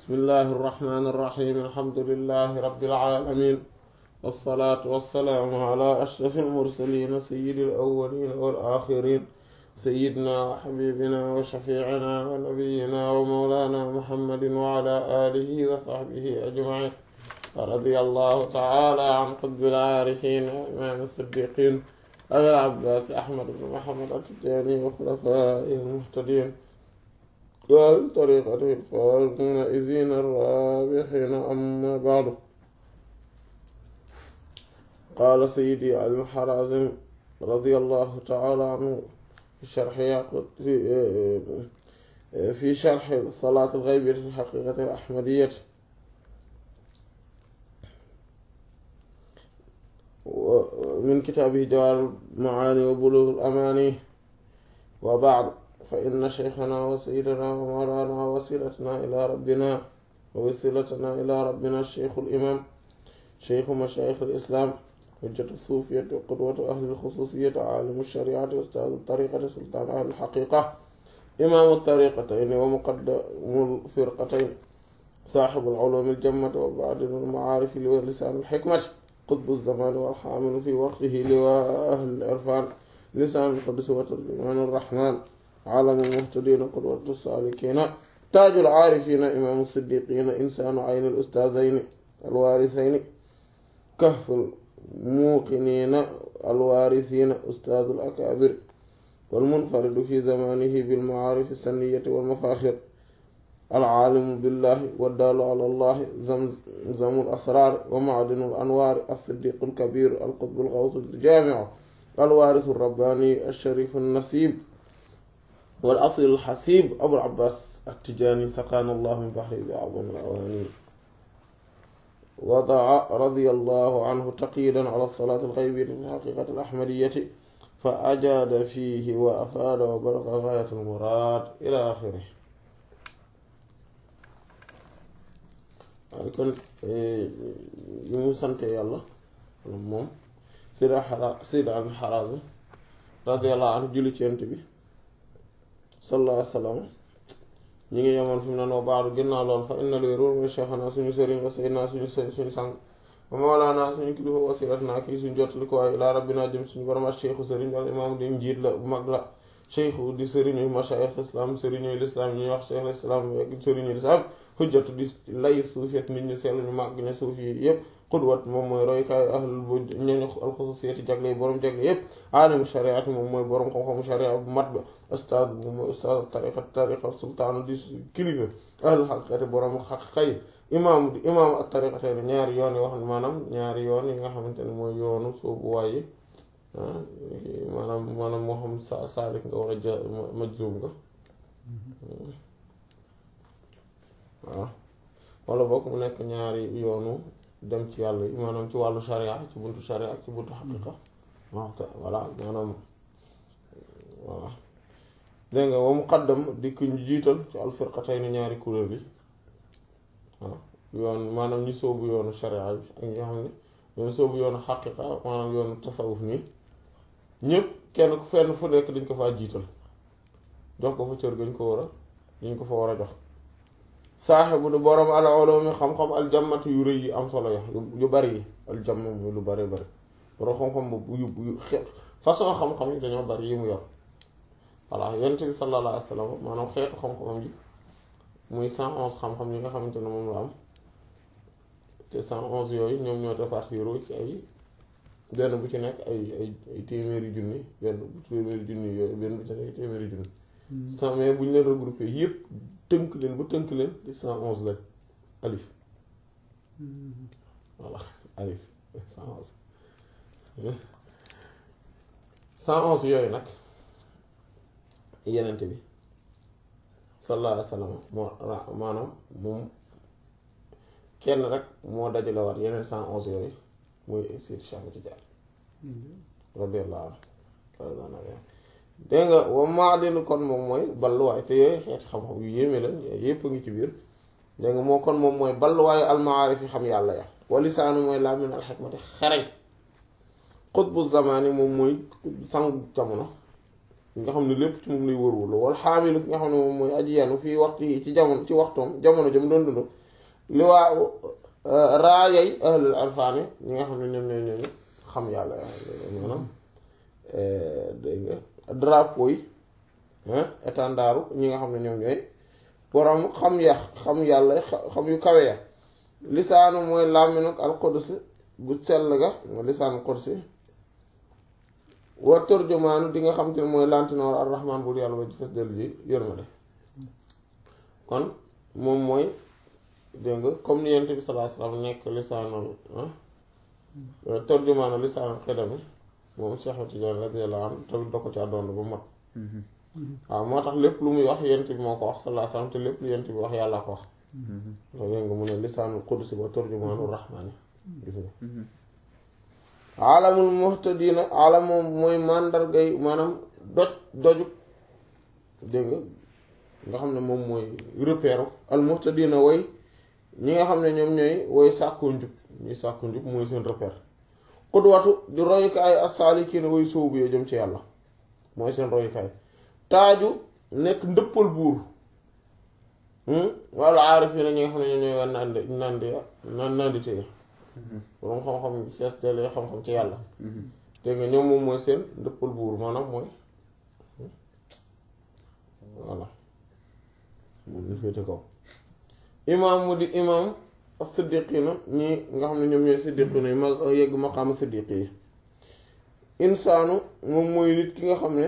بسم الله الرحمن الرحيم الحمد لله رب العالمين والصلاة والسلام على أشرف المرسلين سيد الأولين والآخرين سيدنا وحبيبنا وشفيعنا ونبينا ومولانا محمد وعلى آله وصحبه أجمعين ورضي الله تعالى عن قطب العارفين وإمام الصديقين أبي العباس أحمد بن محمد التجاني وخلفائه المهتدين وطريقته الفائزين الرابحين أما بعد قال سيدي الحرازم رضي الله تعالى عنه في شرح في في شرح صلاة الغيب في الحقيقة الأحمدية من كتابه جوار المعاني وبلوغ الأماني وبعد فإن شيخنا وسيدنا ومولانا وسيلتنا إلى ربنا ووسيلتنا إلى ربنا الشيخ الإمام شيخ مشايخ الإسلام حجة الصوفية وقدوة أهل الخصوصية عالم الشريعة أستاذ الطريقة سلطان أهل الحقيقة إمام الطريقتين ومقدم الفرقتين صاحب العلوم الجمة وبعد المعارف ولسان الحكمة قطب الزمان والحامل في وقته لواء أهل العرفان لسان القدس وترجمان الرحمن عالم المهتدين قدوة السالكين تاج العارفين إمام الصديقين إنسان عين الأستاذين الوارثين كهف الموقنين الوارثين أستاذ الأكابر والمنفرد في زمانه بالمعارف السنية والمفاخر العالم بالله والدال على الله زمزم الأسرار ومعدن الأنوار الصديق الكبير القطب الغوث الجامع الوارث الرباني الشريف النسيب والأصل الحسيب أبو العباس التجاني سقانا الله من بحر بأعظم الأواني وضع رضي الله عنه تقييدا على الصلاة الغيبية في الحقيقة الأحمدية فأجاد فيه وأفاد وبلغ غاية المراد إلى آخره kon bi mu sante yàlla moom sida xara sida abi xaraasa radiyallahu anhu julli ci yent bi sallallahu alayhi wa sallam ñi ngi yemoon fi mu ne noo baaru ginnaaw lool fa inna luy ruur mooy cheikhana suñu sëriñ wa sayyidina suñu suñu sang wa mawlaana suñu kilifa wasilatna kii suñu jottali ko waaye ilaa rabbina jëm suñu borom ak cheikhu sëriñ wala imaam di njiit la bu mag la cheikhu di sëriñu mashaayix islam sëriñu lislaam ñuy wax cheikh islam sëriñu lislaam xujjatu di lay suufiyat nit ñu sell ñu màgg ne suuf yi yëpp xudwat moom mooy roykaayu ahlul bu ñooñu alxususiyati jagle yi borom jagle yëpp aalimu shariati moom mooy borom xam-xamu sharia bu mat ba ustaad moom mooy ustaad tariqa tariqa sultaanu di kilifa ahlul xaqiqati borom xaqiqa yi imaam di imaam ak tariqate ne ñaari yoon yi wax maanaam ñaari yoon yi nga xamante ne mooy yoonu soobu waaye maanaam maanaam moo xam sa saalik nga war a ja majzum nga waaw wala boog mu nekk ñaari yoonu dem ci yàlla yi maanaam ci wàllu sharia ci buntu sharia ak ci buntu xaqiqa waaw voilà maanaam voilà dégg nga wa muqaddam di ku ñu jiital ci alfirqatayni ñaari kuréel bi waaw yoon maanaam ñi soobu yoonu sharia bi ak ñi nga xam ne yoonu soobu yoonu xaqiqa maanaam yoonu tasawuf nii ñëpp kenn ku fenn fu nekk dañ ko faa jiital jox ko fa cër gañ ko war a dañ ko fa war a jox saaxibu du borom al ulumi xam-xam aljammatu yu rëy yi am solo ya yu bari yi aljamm muy lu bari bari borom xam-xam bu yu yu façon xam-xam yi dañoo bari yi mu yor voilà yonent bi sallallahu alayhi wa sallam maanaam xeetu xam-xamam yi muy cent onze xam-xam yi nga xamante ne moom la am te cent onze yooyu ñoom ñoo répartir ci ay benn bu ci nekk ay ay ay téeméeri junni benn bu téeméeri junni yooyu benn bu ci nekk téeméeri junni cent mais bu ñu leen regroupé yépp tënk leen ba tënk leen di cent onze lañ alif voilà alif cent onze cent onze yooyu nag yenente bi sallallahu alayhi wa sallam moo maanaam moom kenn rek moo dajale waat yeneen cent onze yooyu muy Seydi Cheikh Tidiane radiyallahu anhu dégg nga wa maadinu kon moom mooy balluwaay te yooyu xeeti xam-xam yu yéeme la yépp a ngi ci biir dégg nga moo kon moom mooy balluwaayu almaarif yi xam yàlla ya wa lisaanu mooy làmmiñ alxikmati xereñ xutbu zamaani moom mooy sangu jamono nga xam ne lépp ci moom lay wër-wër wal xaamilu ki nga xam ne moom mooy aji yanu fii waxtu yi ci jamono ci waxtoom jamono jëm doon dund li waa raayay ahlul arfaani ñi nga xam ne ñoom ñooy ñooñu xam yàlla maanaam dégg nga drapeau yi étendard ñi nga xam ne ñoom ñooy borom xam ya xam yàlla xam yu kawe ya lisaanu mooy làmmiñ ak alqudsi bu sell ga lisaanu qudsi wa turjumaanu di nga xam te ne mooy lantinoor arrahman bur yàlla ba ci fes dellu ji yërmande kon moom mooy dégg nga comme ni yent bi sallallahu alayhi wasallam nekk lisaanul turjumaanu lisaanul xidami moom Cheikh Tidiane radiyallahu anhu tamit da ko ci àddoon ba mat waaw moo tax lépp lu muy wax yent bi moo ko wax sallallahu alayhi wasallam te lépp lu yent bi wax yàlla ko wax dégg nga mu ne lisaanul qudsi wa turjumaanu rahmaani gis nga alamul muhtadina alam moom mooy màndargay maanaam doj doju dégg nga nga xam ne moom mooy repère al muhtadina way ñi nga xam ne ñoom ñooy woy sàkku njub ñuy sàkku njub mooy seen repère xudwatu di royukaay as-saalikiina way sóobu yoo jëm ci yàlla mooy seen royukaay taaju nekk ndëppal buur walla aarifiina ñi nga xam ne ñoom ñooy war nandi nandi nan nandite borom xam-xam fees delee xam-xam ci yàlla dégg nga ñoom moom mooy seen ndëppal buur maanaam mooy voilà moom ñu féete kaw imaam mu di imaam as-siddiqiina ñi nga xam ne ñoom ñooy siddiqiina yi ma yegg maqaama siddiqi yi insaanu moom mooy nit ki nga xam ne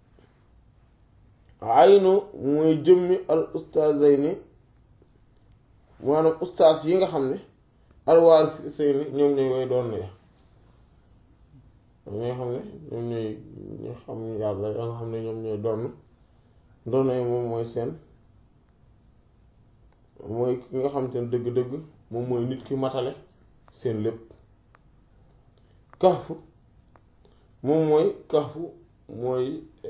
aynu mooy jëmmi al ustaazayni maanaam ustaas yi nga xam ne alwaar seyni ñoom ñooy way doon ya ñi nga xam ne ñoom ñooy ñu xam yàlla ya nga xam ne ñoom ñooy doon doon yi moom mooy seen mooy ki nga xam te ne dëgg-dëgg moom mooy nit ki matale seen lépp kafu moom mooy kafu mooy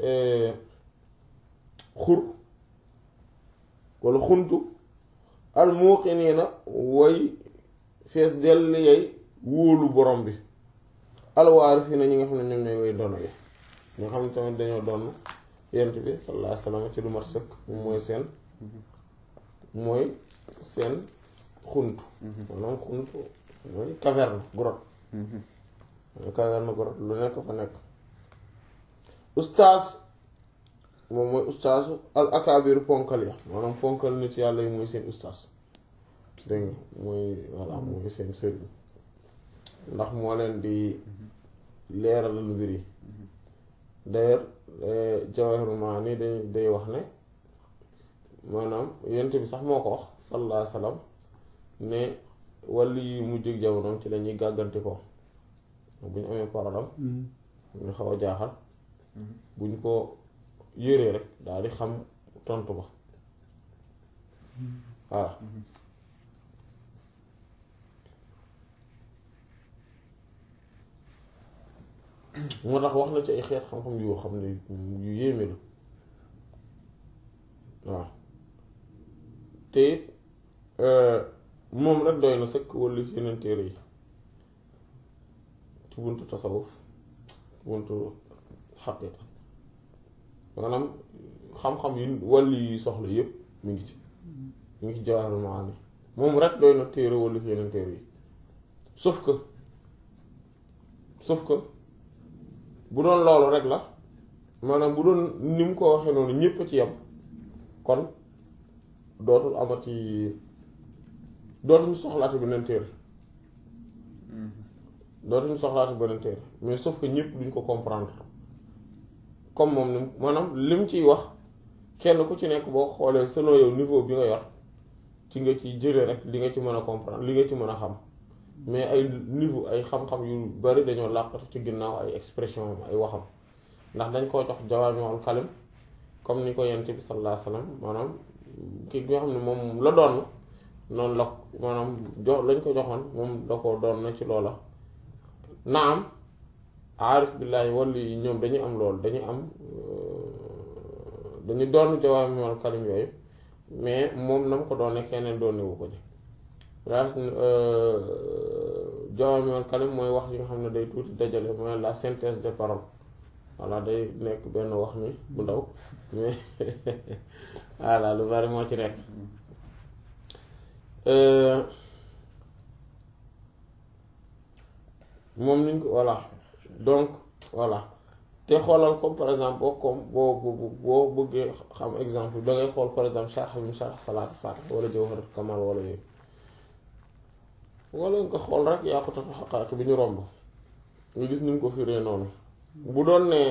xur walla xuntu al muuqiniina way fees dell yay wóolu borom bi alwaarisiina ñi nga xam ne ñoom ñooy way doon yi ñi nga xam ne tamit dañoo doon yent bi sallallahu alayhi wasallam ci lu mat sëkk moom mooy seen mooy seen xunt maanaam xunt mooy caverne grotte mooy caverne grotte lu nekk fa nekk ustaas moom mooy ustaasu al akaabiru ponkal ya maanaam ponkal nit yàlla yi mooy seen ustaas dégg nga mooy voilà mooy seen sëriñ ndax moo leen di leeralal mbir yi d'ailleurs Jawahirul Maani day day wax ne maanaam yent bi sax moo ko wax sallallahu alayhi wa sallam ne wàll yi mujj jamonoom ci lañuy gàgganti ko bu ñu amee problème ñu xaw a jaaxal bu ñu ko yëree rek daal di xam tontu ba voilà moo tax wax na ci ay xeet xam-xam yoo xam ne yu yéeme la waaw te it moom rek doy na sëkk wala yeneen téere yi ci buntu tasawuf buntu xaqiqa maanaam xam-xam yi wàllu yi soxla yépp mu ngi ci mu ngi ci Jawaahirul Maani moom rek doy na téere wala yeneen téere yi sauf que sauf que bu doon loolu rek la maanaam bu doon ni mu ko waxee noonu ñépp a ci yam kon dootul amati dootuñu soxlaati beneen téere dootuñu soxlaati beneen téere mais sauf que ñépp duñ ko comprendre comme moom ni maanaam lim ciy wax kenn ku ci nekk boo xoolee selon yow niveau bi nga yor ci nga ci jëlee rek li nga ci mën a comprendre li nga ci mën a xam mais ay niveau ay xam-xam yu bari dañoo làqatu ci ginnaaw ay expression ay waxam ndax dañ koo jox jawaami'ul kalim comme ni ko yent bi sallallahu alayhi wasallam maanaam ki nga xam ne moom la doon noonu la maanaam jox lañ ko joxoon moom da ko doon na ci loola naam aarif billaahi wala yi ñoom dañuy am loolu dañuy am dañu doon jawaami'ul kalim yooyu mais moom na mu ko doon ne keneen doon newu ko ni jawaami'ul kalim mooy wax yi nga xam ne day tuuti dajale mooy la synthèse des paroles voilà day nekk benn wax mi bu ndaw mais voilà lu bari moo ci nekk moom niñ ko voilà donc voilà te xoolal comme par exemple boo comme boo boo bëggee xam exemple da ngay xool par exemple sharh bi sharh salaatu faatiha wala jawharat kamal wala yooyu wala nga xool rek yaqutatu haqaa'iq bi ñu romb nga gis ni mu ko firee noonu bu doon ne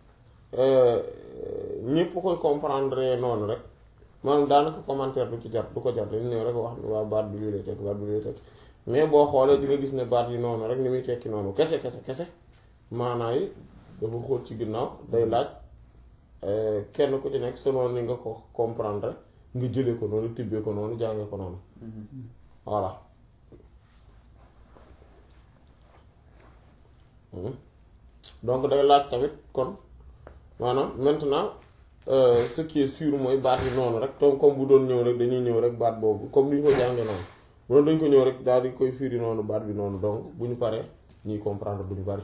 ñépp koy comprendre noonu rek maanaam daanaka commentaire du ci jar du ko jar dañu ñëw rek wax waa baat bi lii lay tekk baat bi lii lay tekk mais boo xoolee di nga gis ne baat yi noonu rek ni muy tekki noonu kese kese kese maanaa yi dafa xóot ci ginnaaw day laaj kenn ku ci nekk selon ni nga ko comprendre nga jëlee ko noonu tibbee ko noonu jàngee ko noonu voilà donc day laaj tamit kon maanaam maintenant ce qui est sûr mooy baat yi noonu rek donc comme bu doon ñëw rek dañuy ñëw rek baat boobu comme ni ñu ko jàngee noonu bu doon dañ ko ñëw rek daal di koy firi noonu baat bi noonu donc bu ñu paree ñuy comprendre duñu bari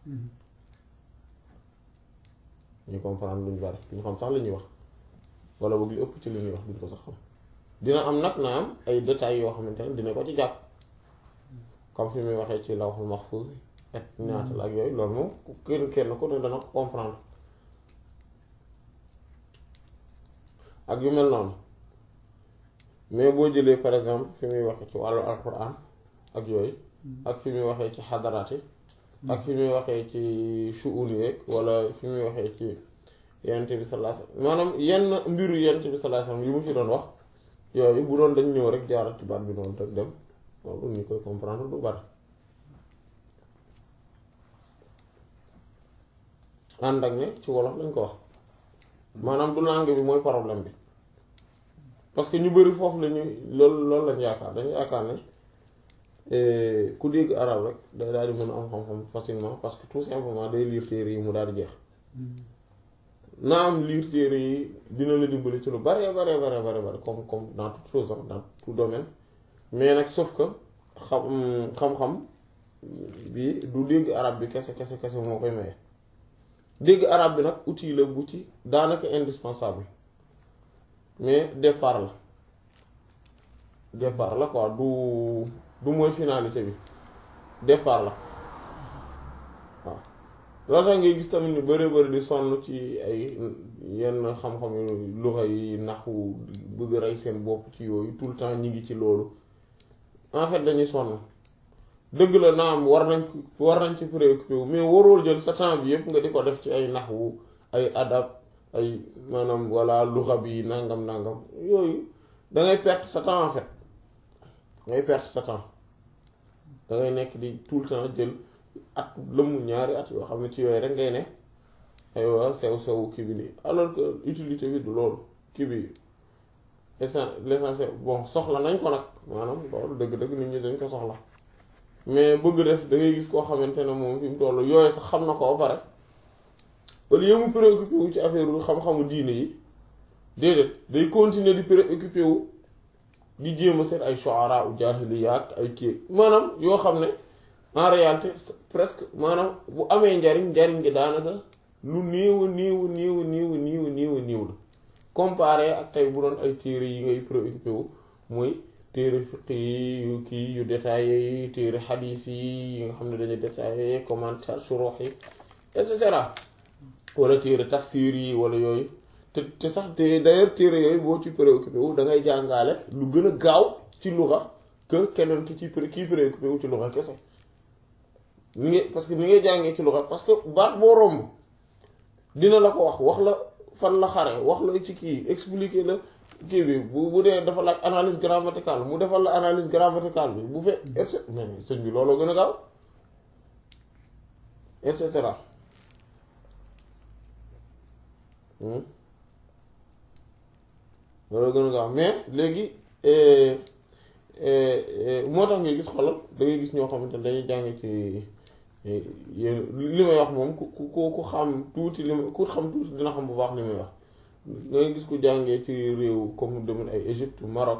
ñuy comprendre duñu bari duñu xam sax li ñuy wax wala boog li ëpp ci li ñuy wax duñ ko sax xam dina am nag na am ay détails yoo xamante ne dina ko ci jàpp comme fi muy waxee ci lawhul mahfuz ak ñaata la ak yooyu loolu moom kenn kenn ku ne dana ko comprendre ak yu mel noonu mais boo jëlee par exemple fi muy waxee ci wàllu alquran ak yooyu ak fi muy waxee ci xadaraat yi ak fi muy waxee ci shu'un yeeg wala fi muy waxee ci yonent bi sallallahu alayhi wasallam maanaam yenn mbiru yonent bi sallallahu alayhi wasallam yi mu ci doon wax yooyu bu doon dañ ñëw rek jaarat ci baat bi noonu rek dem loolu ñu koy comprendre du bari ànd ak ne ci wolof lañ ko wax maanaam du langue bi mooy problème bi parce que ñu bari foofu la ñuy loolu loolu lañ yaakaar dañu yaakaar ne ku dégg arab rek day daal di mën a am xam-xam facilement parce que tout simplement day lire téere yi mu daal di jeex naa am lire téere yi dina la dimbali ci lu bare bare bare bare bare comme comme dans toute chose dans tout domaine mais nag sauf que xam xam-xam bi du dégg arab bi kese kese kese moo koy maye dégg arab bi nag outil la bu ci daanaka indispensable mais départ la départ la quoi du du mooy finalité bi départ la waaw loolu tax ngay gis tamit ni bari bari di sonn ci ay yenn xam-xam yu luxa yi naxu bëgg rey seen bopp ci yooyu tout le temps ñi ngi ci loolu en fait dañuy sonn dëgg la naam war nañ war nañ ci préoccupé wu mais warool jël sa temps bi yëpp nga di ko def ci ay naxwu ay adab ay maanaam walla luxa bi nangam nangam yooyu dangay perte sa temps en fait dangay perte sa temps dangay nekk di tout le temps jël at lëmm ñaari at yoo xam ne ci yooyu rek ngay ne aywa sew sew kii bi nii alors que utilité bi du loolu kii bi l'essentiel bon soxla nañ ko nag maanaam loolu dëgg-dëgg nit ñi dañ ko soxla mais bëgg def da ngay gis koo xamante ne moom fi mu toll yooyu sax xam na ko ba pare au lieu mu préoccupé wu ci affaire wu xam-xamu diine yi déedéet day continuer di préoccupé wu di jéem a seet ay shu'ara u jaahiliya ak ay kii maanaam yoo xam ne en réalité presque maanaam bu amee njariñ njariñ gi daanaka lu néew a néew a néew a néew a néew a néew a néew la comparé ak tey bu doon ay téere yi ngay préoccupé wu mooy téere fiq yi yu kii yu détaillé yi téere xadiis yi yi nga xam ne dañuy détaillé commentaire surox yi et cetera wala téere tafsir yi wala yooyu te te sax te d'ailleurs téere yooyu boo ci préoccupé wu da ngay jàngaale lu gën a gaaw ci luxa que keneen ki ci kii préoccupé wu ci luxa kese ni ngay parce que ni ngay jàngee ci luxa parce que baat boo romb dina la ko wax wax la fan la xare wax la ci kii expliquer la kii bi bu bu dee dafa laaj analyse grammaticale mu defal la analyse grammaticale bi bu fekk et cetera mais sëñ bi looloo gën a gaaw et cetera looloo gën a gaaw mais léegi moo tax ngay gis xolal da ngay gis ñoo xamante ne dañuy jàng ci li may wax moom ku ku ku xam tuuti li ma ku xam tuuti dina xam bu baax li may wax da ngay gis ku jàngee ci réew comme demen ay Égypte Maroc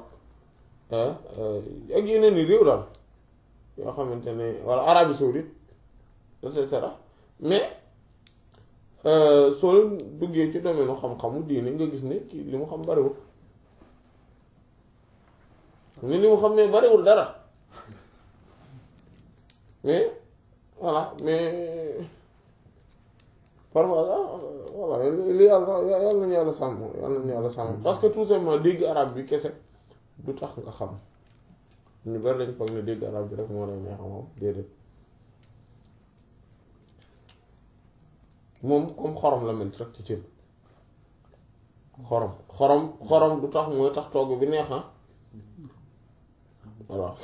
ak yeneen i réew daal yoo xamante ne walla Arabie Saoudite et cetera mais soo leen duggee ci domaine xam-xamu diine nga gis ne kii li mu xam bariwul ni li mu xam ne bariwul dara mais voilà mais parfois voilà li yàlla yàlla nañu yàlla sàmm yàlla nañu yàlla sàmm parce que tout simplement dégg arab bi kese du tax nga xam ñu bari lañ foog ne dégg arab bi rek moo lay neex moom déedéet moom comme xorom la mel rek ci cin xorom xorom xorom du tax mooy tax togg bi neex voilà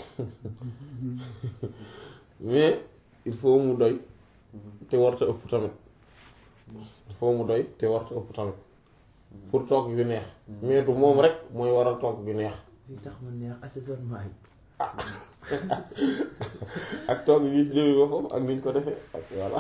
mais il faut mu doy te warta ëpp tamit il faut mu doy te warta ëpp tamit pour togg bi neex mais du moom rek mooy waral togg bi neex li tax ma neex assaisonnement yi ak togg yi ci jëmi boppam ak niñ ko defee ak voilà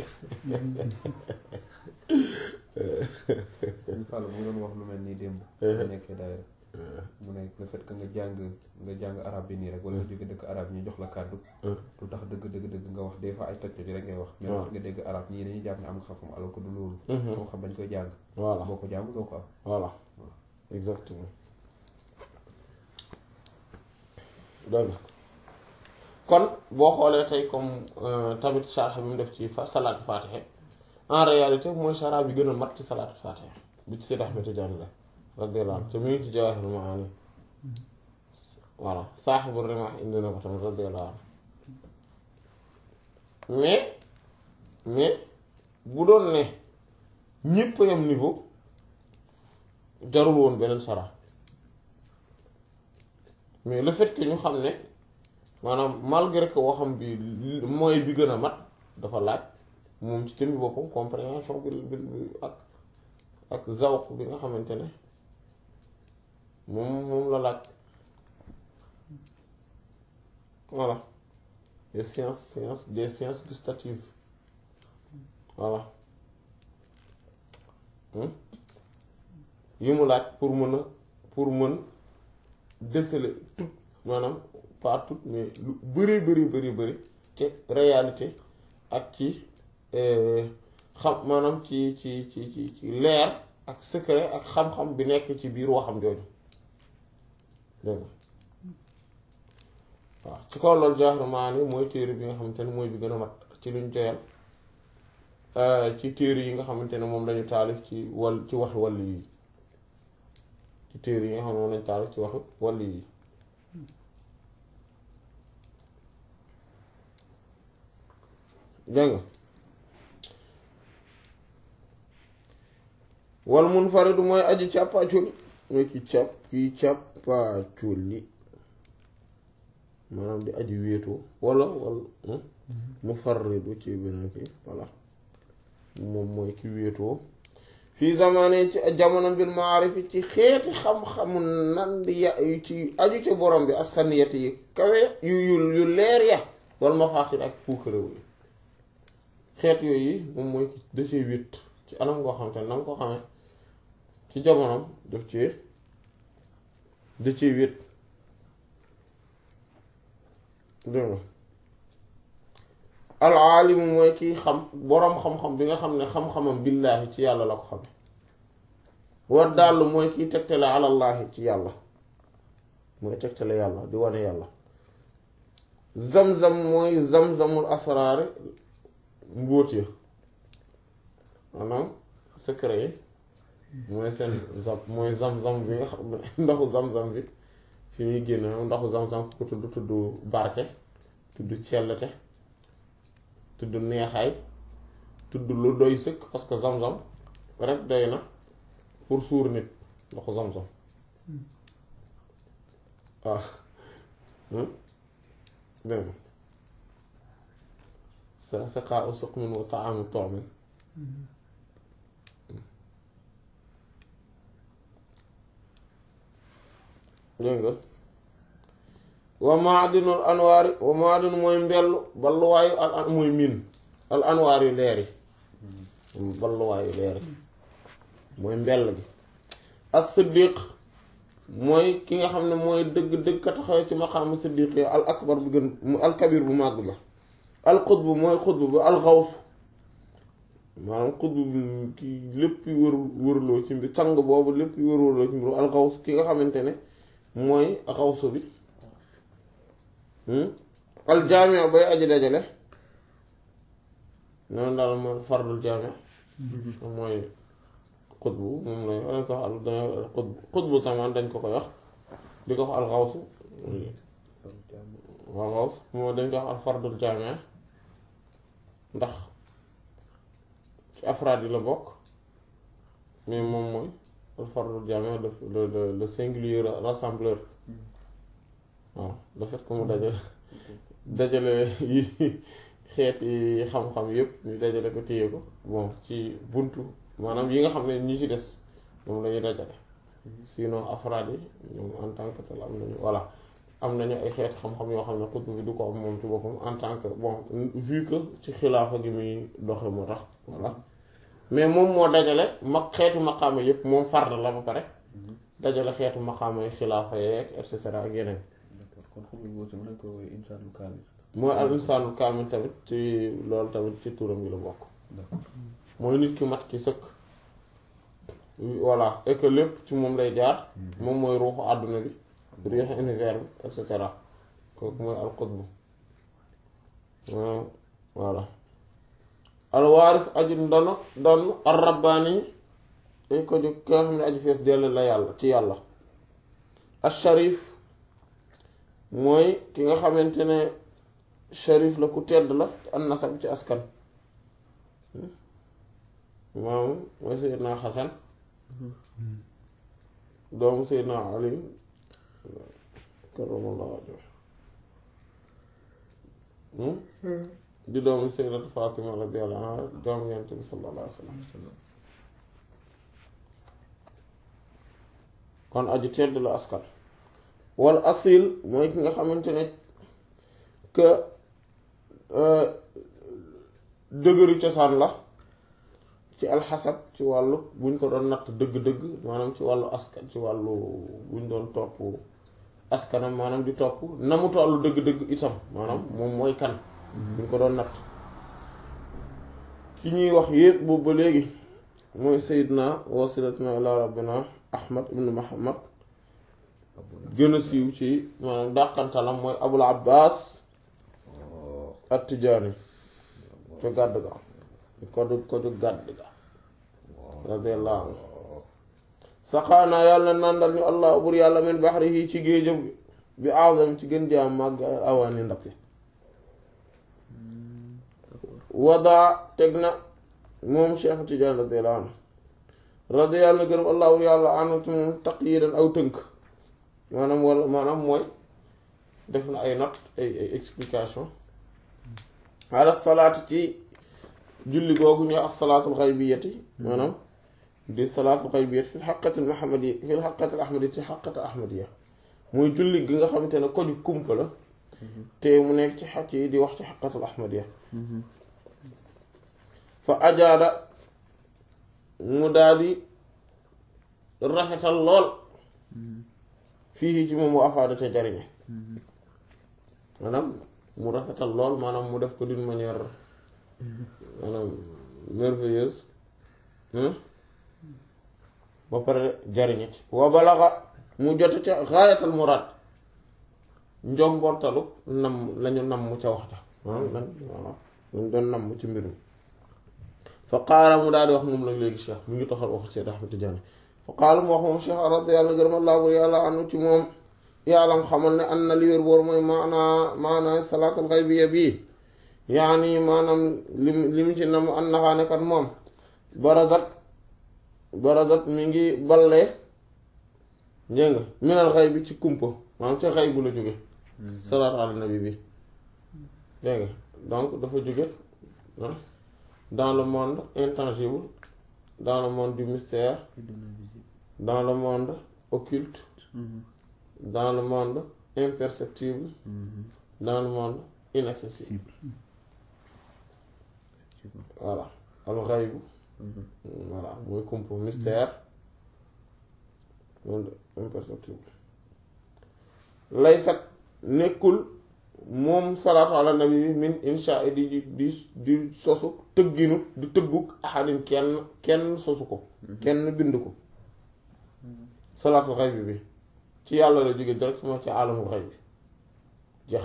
sëñ Fall mu doon wax lu mel nii démb bu nekkee daayira mu ne le fait que nga jàng nga jàng arab bi nii rek wala nga jóge dëkk arab ñu jox la kàddu lu tax dëgg dëgg dëgg nga wax des fois ay toj toj rek ngay wax mais nga dégg arab ñii dañuy jàpp ne am nga xam-xam alors que du loolu xam-xam bañ koy jàng voilà boo ko jàng doo ko am voilà exactement dëgg kon boo xoolee tey comme tamit sharh bi mu def ci fa salaatu fatiha en réalité mooy sharh bi gën a mat ci salaatu fatiha bi ci Seydi Ahmed Tidiane la radiyallahu anhu te mu ngi ci Jawahirul Maani voilà saaxibu rimah indi na ko tamit radiyallahu anhu mais mais bu doon ne ñépp yam niveau jarul woon beneen sharh mais le fait que ñu xam ne maanaam malgré que waxam bi mooy bi gën a mat dafa laaj moom ci jëmmi boppam compréhension bi bi ak ak zawq bi nga xamante ne moom moom la laaj voilà des sciences sciences des sciences gustatives voilà yi mu laaj pour mën a pour mën déceler tout maanaam pas tout mais lu bëri bëri bëri bëri ci réalité ak ci xam maanaam ci ci ci ci ci leer ak secret ak xam-xam bi nekk ci biir waxam jooju dégg nga waaw ci kaw loolu Jawahirul Maani mooy téere bi nga xamante ne mooy bi gën a mat ci luñ joyal ci téere yi nga xamante ne moom lañu taalif ci wàll ci waxi wàll yi ci téere yi nga xam ne moom lañu taalif ci waxi wàll yi dégg nga wal munfaridu mooy aji càppaaculi mooy ki càpp ki càppaaculi maanaam di aji wéetoo wala wala mufarridu ci beneen ki voilà moom mooy ki wéetoo fii zamane ci jamono bil maarifi ci xeeti xam-xamu nan di ya ci aju ci borom bi asaniyati yi kawe yu yu yu leer ya wal mafaaxir ak puukarewu yi xeet yooyu moom mooy da cee wét ci anam ngoo xam te na nga ko xamee ci jamonoom daf ci da cee wét dégg nga alaalimu mooy kiy xam boroom xam-xam bi nga xam ne xam-xamam billaahi ci yàlla la ko xame war dàll mooy kiy tegtale alallaahi ci yàlla mooy tegtale yàlla di wane yàlla zam-zam mooy zam-zamul asraari mbóot ya maanaam secret yi mooy seen zam mooy zam-zam bi nga xam ne ndoxu zam-zam bi fi muy génn ndoxu zam-zam ku ko tudd tudd barke tudd cellete tudd neexaay tudd lu doy sëkk parce que zam-zam rek doy na pour suur nit ndoxu zam-zam waaw dégg nga sa saqaa suqmin wa taamu toomin dégg nga wa maadinul anwaari wa maadin mooy mbellu balluwaayu al an mooy miin al anwaar yu leer yi balluwaayu leer yi mooy mbell gi as siddiq mooy ki nga xam ne mooy dëgg dëgg ka taxaw ci maqaamu siddiq yi al akbar bu gën al kabir bu màgg ba al xutbu mooy xutbu ba al xaws maanaam xutbu bi ki lépp wër wërloo ci mbir sang boobu lépp wër wërloo ci mbir alxaws ki nga xamante ne mooy xawsu bi aljaamia bay aji dajale noonu daal mooy fardul jaamia mooy xutbu moom la dañ ko wax al dañ xutbu xutbu samaan dañ ko koy wax di ko wax alxawsu waaw xaws moo dañ ko wax al fardul jaamia ndax ci afraad yi la bokk mais moom mooy al fardul jaamia le le le singulier rassembleur waaw le fait que mu dajale dajale yi xeet yi xam-xam yépp ñu dajale ko téye ko bon ci buntu maanaam yi nga xam ne ñi ci des moom lañuy dajale sinon afraad yi ñoom en tant que tel am nañu voilà am nañu ay xeet xam-xam yoo xam ne xutbu bi du ko am moom ci boppam en tant que bon vu que ci xilaafa gi muy doxe moo tax voilà mais moom moo dajale mag xeetu maqaama yépp moom fard la ba pare dajale xeetu maqaama yi xilaafa yeeg et cetera ak yeneen d'accord kon xutbu boobu mën nañ ko woowee insaanul kaamil mooy al insaanul kaamil tamit ci loolu tamit ci turam gi la bokk d'accord mooy nit ki mat ki sëkk voilà et que lépp ci moom lay jaar moom mooy ruuxu àdduna bi ruuxu univers bi et cetera kooku mooy al qutb voilà al waaris aju ndono donn ar rabbaani dañ ko jóg ki nga xam ne aju fees dell la yàlla ci yàlla al sharif mooy ki nga xamante ne sharif la ku tedd la an nasab ci askan maam mooy Seydina Xasan doomu Seydina Ali karamallahu wajhahu di doomu Sayyidatu Fatima radiyallahu anha doomu Yonent bi sallallahu alayhi wa sallam kon aju tedd la askan wal asil mooy ki nga xamante ne que dëgëru cosaan la ci alxasab ci wàllu buñ ko doon natt dëgg-dëgg maanaam ci wàllu askan ci wàllu buñ doon topp askanam maanaam di topp na mu tollu dëgg-dëgg itam maanaam moom mooy kan buñ ko doon natt ki ñuy wax yépp boobu ba léegi mooy sayyidna wasilatuna ila rabbina ahmad ibnu muhammad gën a siiw ci maanaam dàqantalam mooy abul abbas at-tijaani ca gàdd ga ko du ko du gàdd ga radiyallahu anhu saqaanaa yàlla na nàndal ñu allah bur yàlla min baxrihi ci géejam bi azam ci gën jaam màgg awaani ndab yi wadaa teg na moom Cheikh Tidiane radiyallahu anhu radiyallahu na gërëm allahu yàlla anu ci moom taqyidan aw tënk maanaam wala maanaam mooy def na ay note ay ay explication ala salaati ci julli googu ñu ak salaatul xaybiyati maanaam di salaatul xaybiyati fi xaqatil muhammadi fi xaqatil ahmadi ci xaqatil ahmadiya muy julli gi nga xamante ne ko ju kumpa la te mu nekk ci xaq yi di wax ci xaqatul ahmadiya fa ajaada mu daal di rafetal lool fii ci moom mu afaada te jariñe maanaam mu rafetal lool maanaam mu def ko d'une manière maanaam merveilleuse ba pare jariñe ci wa balaxa mu jote ca xaayatal muraad njombortalu nam lañu namm ca wax ja maanaam lan waaw lañ doon namm ci mbir mi fa qaala mu daal di wax moom la léegi cheikh mi ngi toxal wax Seyd Ahmad Tijaani fa qaala mu wax moom cheikh radi yàlla gërëm allaa bur yàlla anu ci moom yàllam xamal ne an na li wér boor mooy maanaa maanaa salaatul xaybiya bii yaani maanaam li li mu ci nam an naxaane kat moom barazat barazat mi ngi ballee njëng nga minal xay bi ci kumpa maanaam ci xay bu la jóge salaatu ala nabi bi dégg nga donc dafa jóge dans le monde intangible dans le monde du mystère dans le monde occulte dans le monde imperceptible dans le monde inaccessible voilà al xaybu voilà mooy kumpa mystère monde imperceptible laysat nekkul moom salaatu ala nabi bi min insha di di di sosu tëgginu di tëgguk ahadin kenn kenn sosu ko kenn bind ko salaatul xay bi bi ci yàlla la jóge directement ci alamul xay bi jeex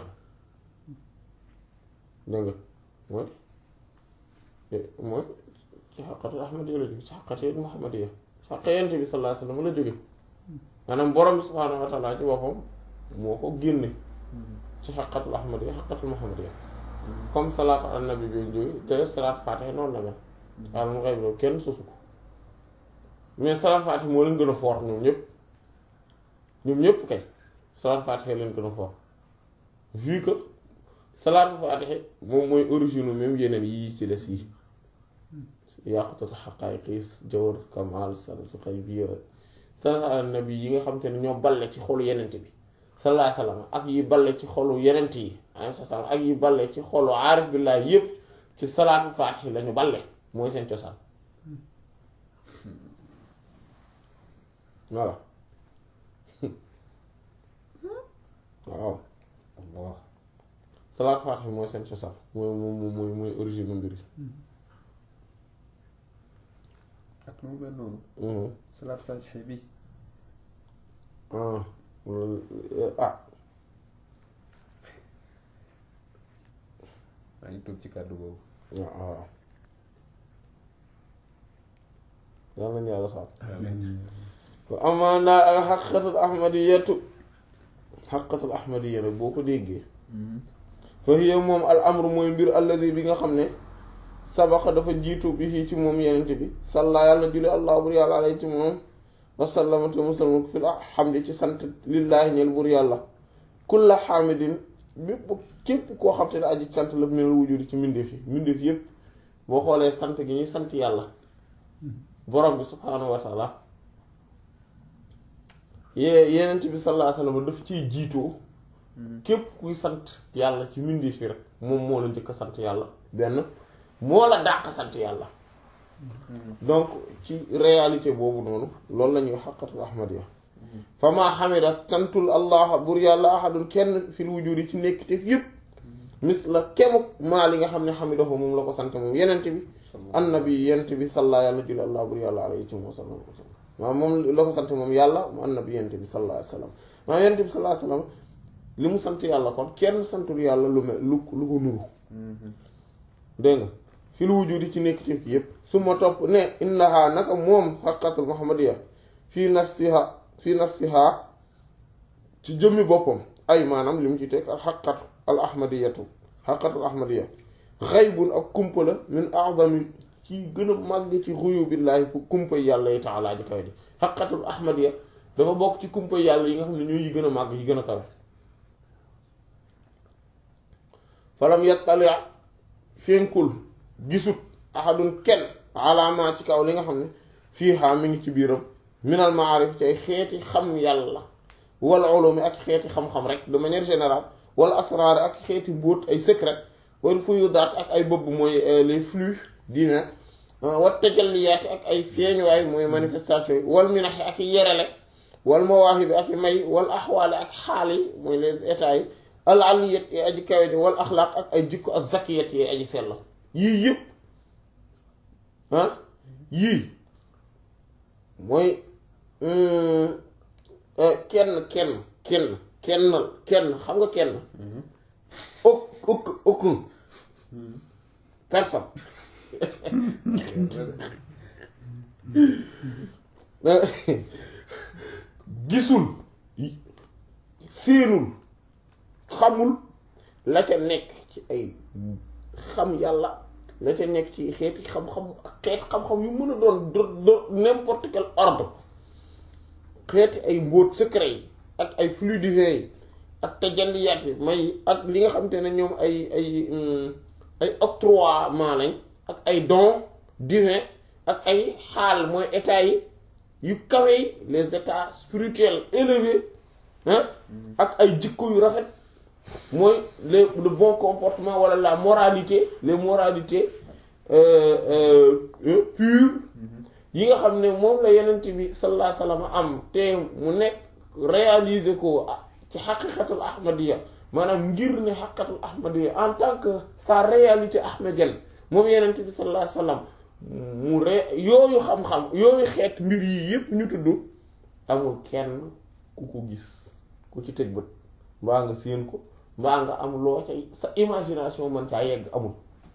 na dégg nga mooy mooy ci xaqatul ahmadiya la jóge ci xaqatul muhammadiya ci xaqa yent bi sallallahu alayhi wasallam la jóge maanaam borom bi subhaanahu wa taala ci boppam moo ko génne ci xaqatul ahmadiya xaqatul muhammadiya comme salaatu ala nabi bi jóge te salaat faatiha noonu la mel alamul xay bi loolu kenn sosu ko mais salaat faatiha moo leen gën a fort ñoom ñëpp ñoom ñëpp kay salaat faatiha leen gën a fort vu que salaat faatiha moom mooy origine même yeneen yii ci des yi yàqutatu xaqaayiqis jawar kamal salatu xaybiya salaat ala nabi yi nga xam te ne ñoo balle ci xolu yenente bi sallallahu alayhi wasallam ak yi balle ci xolu yenent yi alayhi salaam ak yi balle ci xolu aarif billah yépp ci salaatu faatiha lañu balle mooy seen cosaan voilà waaw waaw salaat faatiha mooy seen cosaan mooy mooy mooy mooy origine mbir ak nu mu mel noonu yi salaat faatiha bi ah ah maa ngi toog ci kàddu boobu waaw waaw yal nañu yàlla sax wa amaan daal al xaqiqatul ahmadiyatu xaqiqatul ahmadiya nag boo ko déggee fa hiya moom al amru mooy mbir alladi bi nga xam ne sabaqa dafa jiitu bi fii ci moom yenente bi salla yàlla na julli allah bur yàlla alay ci moom wasallama te musalma fi alhamdi ci sant lillaahi ñeel bur yàlla kulla xaamidin bépp képp koo xam te ne aji sant la minal wujudi ci mbindeef yi mbindeef yépp boo xoolee sant gi ñuy sant yàlla borom bi subhaanahu wa taala yee yenent bi sallallahu alayhi wasallam daf ciy jiitoo képp kuy sant yàlla ci mbindeef yi rek moom moo la njëkk a sant yàlla benn moo la dàq sant yàlla donc ci réalité boobu noonu loolu la ñuy xaqatul ahmadiya fa maa xamida santul allah bur yàlla ahadun kenn fil wujudi ci nekkiteef yépp mis la kemuk maa li nga xam ne xamidahu moom la ko sant moom yenent bi annabi yenent bi salla yàlla julli allah bur yàlla alayhi wa sallam maanaam moom la ko sant moom yàlla mu annabi yenent bi sallallahu alayhi wa sallam maanaam yenent bi sallallahu alayhi wa sallam li mu sant yàlla kon kenn santul yàlla lu mel lu lu ko nuru dégg nga fil wujudi ci nekkiteef yépp su ma topp ne innaha naka moom xaqatul muhammadiya fii nafsiha fii nafsiha ci jëmmi boppam ay maanaam li mu ci teg al xaqatu al ahmadiyatu xaqatul ahmadiya xaybun ak kumpa la min a'zami ci gën a màgg ci xuyu billaahi fu kumpa yàlla yi ta'ala ji kawe di xaqatul ahmadiya dafa bokk ci kumpa yàlla yi nga xam ne ñoo yi gën a màgg yi gën a kawe falam yattali fenkul gisut ahadun kenn alaama ci kaw li nga xam ne fii xaa mi ngi ci biiram minal maarif ci ay xeeti xam yàlla wala ulumi ak xeeti xam-xam rek de manière générale wala asraar ak xeeti mbóot ay secret wala fuyudaat ak ay bëbb mooy les flux divins wat tajalliyaat ak ay feeñuwaay mooy manifestation yi wal minax ak yerele wal mawaahib ak may wal axwaale ak xaal yi mooy les états yi al aliyat yi aji kawe ji wal axlaaq ak ay jikko ak zakiyat yi aji sell yii yëpp ah yii mooy kenn kenn kenn kennal kenn xam nga kenn au aucun aucun personne gisul séenul xamul la ca nekk ci ay xam yàlla la ca nekk ci xeeti xam-xam xeet xam-xam yu mën a doon do n'importe quel ordre xeeti ay mbóot secret yi ak ay flux divins yi ak tajalliyaat yi may ak li nga xam te ne ñoom ay ay ay octroiement lañ ak ay dons divins ak ay xaal mooy états yi yu kawe yi les états spirituels élevés ah ak ay jikko yu rafet mooy les le bon comportement wala la moralité les moralités pures yi nga xam ne moom la yenent bi sallallahu alayhi wasallam am te mu nekk réaliser ko ci xaqiqatul ahmadiya maanaam ngir ne xaqatul ahmadiyya en tant que sa réalité ahmadienne moom yenent bi sallallahu alayhi wasallam mu re yooyu xam-xam yooyu xeet mbir yi yépp ñu tudd amul kenn ku ko gis ku ci teg bët mbaa nga séen ko mbaa nga am loo ca sa imagination man caa yegg amul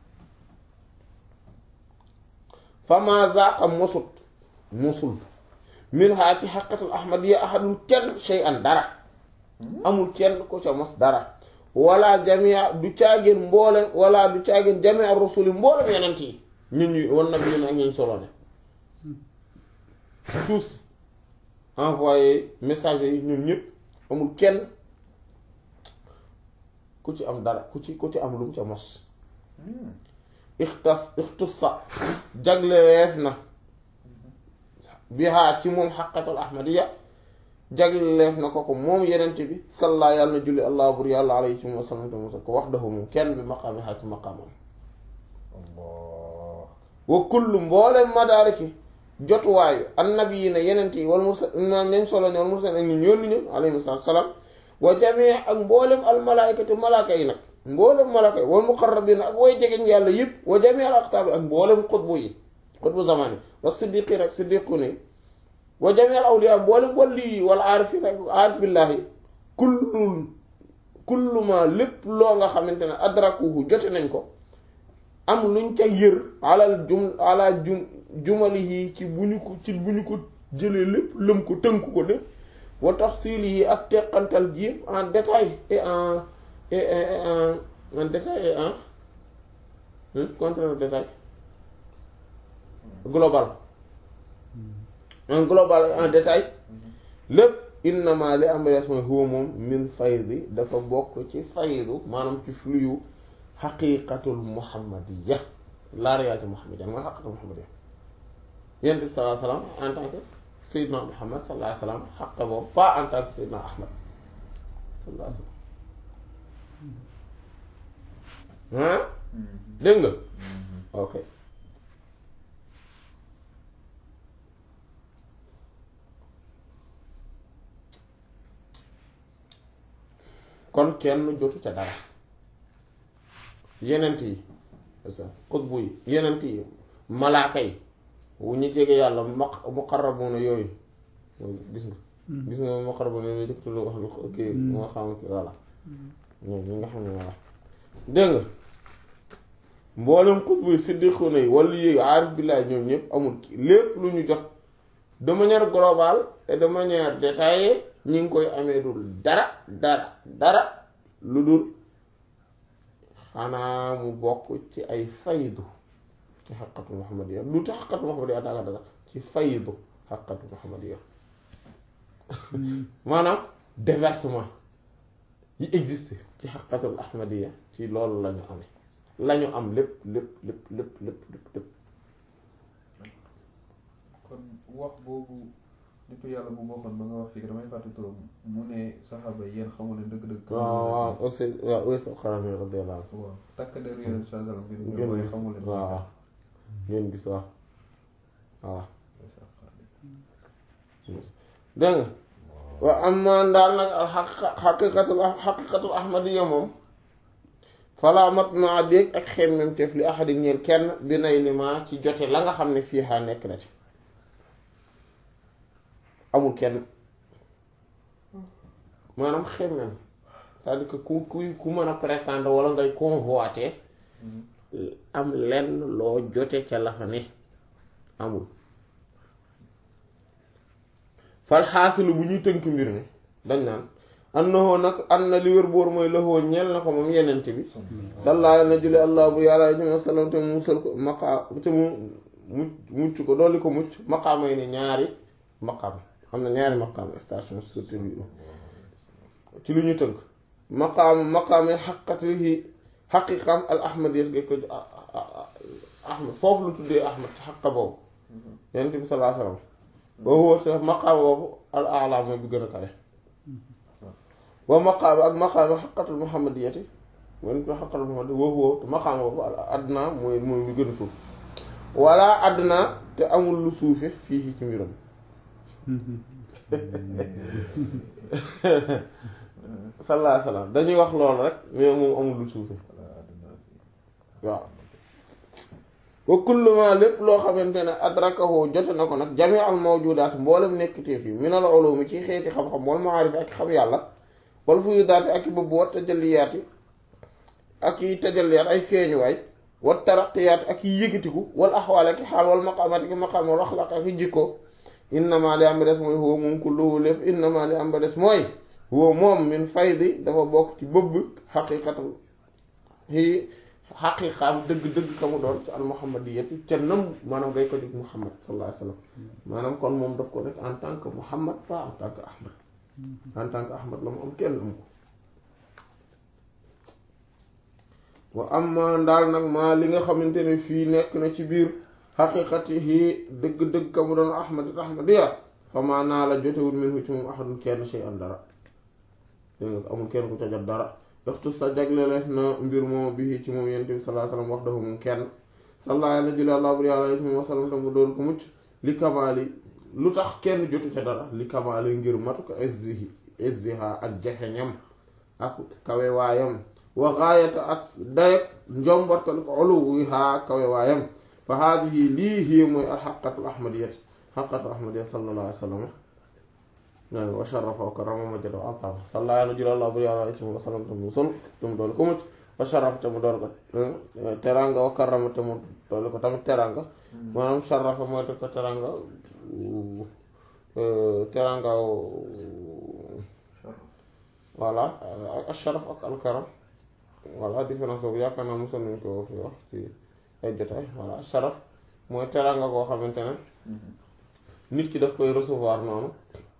fama zaqa mosut mosul min haa ci xaqatul ahmadiyya ahadun kenn shay'an dara amul kenn ko ca mos dara wala jamia du caageen mboolem wala du caageen jamia rusuli mboolem yenent yi ñun ñu wan nag ñun ak ñuñ solo ne tous envoyé message yi ñun ñëpp amul kenn ku ci am dara ku ci ku ci am lu mu ca mos ixtas ixtussa jagleweef na bihaa ci moom xaqatul ahmadiyya jagleef na ko ko moom yenente bi salla yàlla na julli allah bur yàlla alayhi wa sallam te mosal ko wax dafa moom kenn bi maqaami xaa ci maqaamam wa kullu mboolem madaariki jotuwaayu annabi yi ne yenent yi wal mursal maam nañ solo ne wal mursal ak ñu ñoon ni ñu alayhi salaam wa jamii ak mboolem al malaaykati malaaka yi nag mboolem malaaka yi wal muqarrabiin ak way jegeñ yàlla yëpp wa jamii al aqtaab ak mboolem xutbu yi xutbu zamani wa siddiqiin ak siddiqu ne wa jamii al awliyaa mboolem walli yi wal aarifiin ak aarif billaahi kullu kullu ma lépp loo nga xamante ne adrakuhu jote nañ ko am luñ ca yër alal jum ala jum jumalihi ci bu ñu ko ci bu ñu ko jëlee lépp lëm ko tënk ko lépp wa tafsilihi ak teqantal ji yëpp en détail et en et en en détail et en contraire détail global en global en détail lépp innama li am res mooy huwa moom min faydi dafa bokk ci faydu maanaam ci fluyu xaqiqatul muhammadiyya la réalité muhammadiyya mooy xaqiqatul muhammadiyya yonent bi sallallahu alayhi wa sallam en tant que Seydina Muhammad sallallahu alayhi wa sallam xaqa boobu pas en tant que Seydina Ahmad sallallahu alayhi wa sallam ah dégg nga ok kon kenn jotu ca dara yenent yi xutbu yi yenent yi malaaka yi wu ñu jege yàlla maq muqarrabuna yooyu gis nga gis nga muqarrabuna yooyu jëkk lu wax lu kii moo xam ki voilà ñoom ñi nga xam ne voilà dégg nga mboolem xutbu yi siddiquna yi wala yéegi aarif billahi ñoom ñëpp amul lépp lu ñu jot de manière globale et de manière détaillée ñi ngi koy amee dul dara dara dara lu dul xanaa mu bokk ci ay faydu ci xaqatu muhammadiya lu tax xaqatu muhammadiya danga sax ci faydu xaqatu muhammadiya maanaam déversement yi existe ci xaqatul ahmadiya ci loolu lañu amee lañu am lépp lépp lépp lépp lépp lépp lépp kon wax boobu nitu yàlla bu waxoon ba nga wax fii damay fàtte turam mu ne saxaaba yi yéen xamu leen dëgg-dëgg. waaw waaw aussi waaw aussi xarame radiyallahu anhu waaw takk der yéen saa salaam ngeen ngeen waaye gis xamu leen. waaw ngeen gis wax voilà dégg nga waaw am maan daal nag al xaq xaqiqatul xaqiqatul ahmadiya moom falaa mat ma dégg ak xemmem teef li ahadi ñeel kenn bi nay li ma ci jote la nga xam ne fii xaa nekk na ci amul kenn maanaam xemmem c'est-à-dire que ku ku ku mën a prétendre wala ngay convoiter am lenn loo jote ca la fa ne amul fal xaasilu bu ñuy tënk mbir mi dañ naan annahu nag an na li wér boor mooy laxoo ñeel na ko moom yenente bi sallaa na julli allah bu yàlla juma sallam te mu musal ko maqaa te mu mucc mucc ko dolli ko mucc maqaamay ne ñaari maqaam xam na ñaari maqaam station surtout bi ci lu ñu tënk maqaam maqaamay xaqatihi xaqiqam al ahmad yet ga ko ahmad foofu lu tuddee ahmad ci xaqa boobu yenente bi sallaa sallam boobu te maqaam boobu al a'la mooy bi gën a kawe wa maqaam ak maqaam xaqatul muhammadiyati mooy ko xaqatul muhammad woowu te maqaam boobu al adna mooy mooy bi gën a suuf wala adna te amul lu suufe fii ci mbiram sallallahu alayhi wasallam dañuy wax loolu rek mais moom amul lu suufe waaw wa kullu ma lépp loo xamante ne adrakahu jote na ko nag jami al mawjudaat mboolem nekkiteef yi minal ulumi ci xeeti xam-xam wal maarif ak xam yàlla wal fuyudaati ak i bëbb wat tajalliyaati ak i tajalliyaat ay feeñuwaay wat taraqiyaat ak i yëgatiku wal axwaal ak i xaal wal maqaamaat ak i maqaam wal axlaaq ak i jikko innama li am ba des mooy huwa moom kulluhu lépp innama li am ba des mooy huwa moom min faydi dafa bokk ci bëbb xaqiqatu yi xaqiqaam dëgg-dëgg ka mu doon ci al muhammadiyati ca nam maanaam ngay ko dig muhammad sallallahu alayhi wa sallam maanaam kon moom daf ko def en tant que muhammad pas en tant que ahmad en tant que ahmad la mu am kenn am ko wa amma ndaal nag maa li nga xamante ne fii nekk na ci biir xaqiqatihi dëgg-dëgg ka mu doon ahmad ahmadiya fa maa naa la jotewul minhu ci moom ahadun kenn shay an dara dégg nga amul kenn ku ca jot dara waxtu sa jagleleef na mbir moom bi ci moom yonent bi sallallahu alayhi wasallam wax dafa moom kenn sallallaahu alayhi wa sallam alayhi wa sallam tam doon ko mucc li kamaali lu tax kenn jotu ca dara li kamaali ngir matu ko izzihi izziha ak jafeñam ak kawe waayam wa gaayata ak dayak njombortal ko uluwiha kawe waayam fa haadihi lii hiya mooy al xaqatul ahmadiyat xaqatul ahmadiyat sallallahu alayhi wa sallam wa sharafa wa karrama majjada wa azama salla yàlla jula allah bur yàlla ci wa sallam te mu sol te mu doole ko mucc wa sharafa te mu doole ko teranga wa karrama te mu doole ko tamit teranga maanaam sharafa mooy te ko teranga teranga voilà ak sharaf ak alkaram voilà différence boobu yaakaar naa mosoon nañu ko fi wax ci ay jotaay voilà sharaf mooy teranga koo xamante ne nit ki daf koy recevoir noonu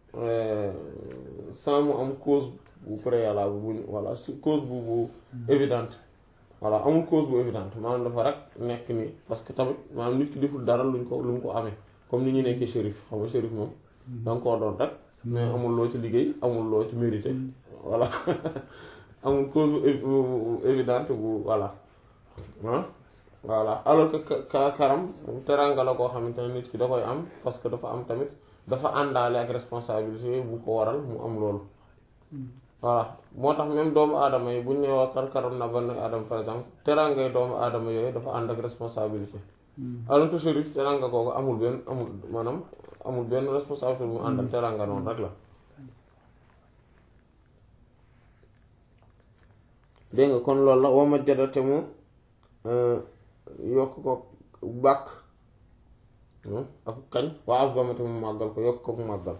sans mu am cause bu préalable bu voilà cause bu bu évidente voilà amul cause bu évidente maanaam dafa rek nekk nii parce que tamit maanaam nit ki deful dara luñ ko lu mu ko amee comme ni ñu nekkee shérif xam nga shérif moom danga koo doon rek mais amul loo ci liggéey amul loo ci mérité voilà amul cause bu évidente bu voilà ah voilà alors que ka karam teranga la koo xamante ne nit ki da koy am parce que dafa am tamit dafa àndaale ak responsabilité bu ko waral mu am loolu voilà moo tax même doomu aadama yi bu ñu nee waa kar karam na ban aadama par exemple terangay doomu aadama yooyu dafa ànd ak responsabilité alors que shérif teranga kooku amul benn amul maanaam amul benn responsabilité bu mu ànd ak teranga noonu rek la dégg nga kon loolu la wama jadate mu yokk ko bàkk ak kañ waa azamate mu màggal ko yokk ko mu màggal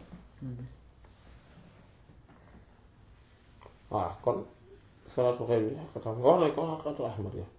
waaw kon salaatu xëy bi xaqatam wax nañ ko xaqatu ahmad ya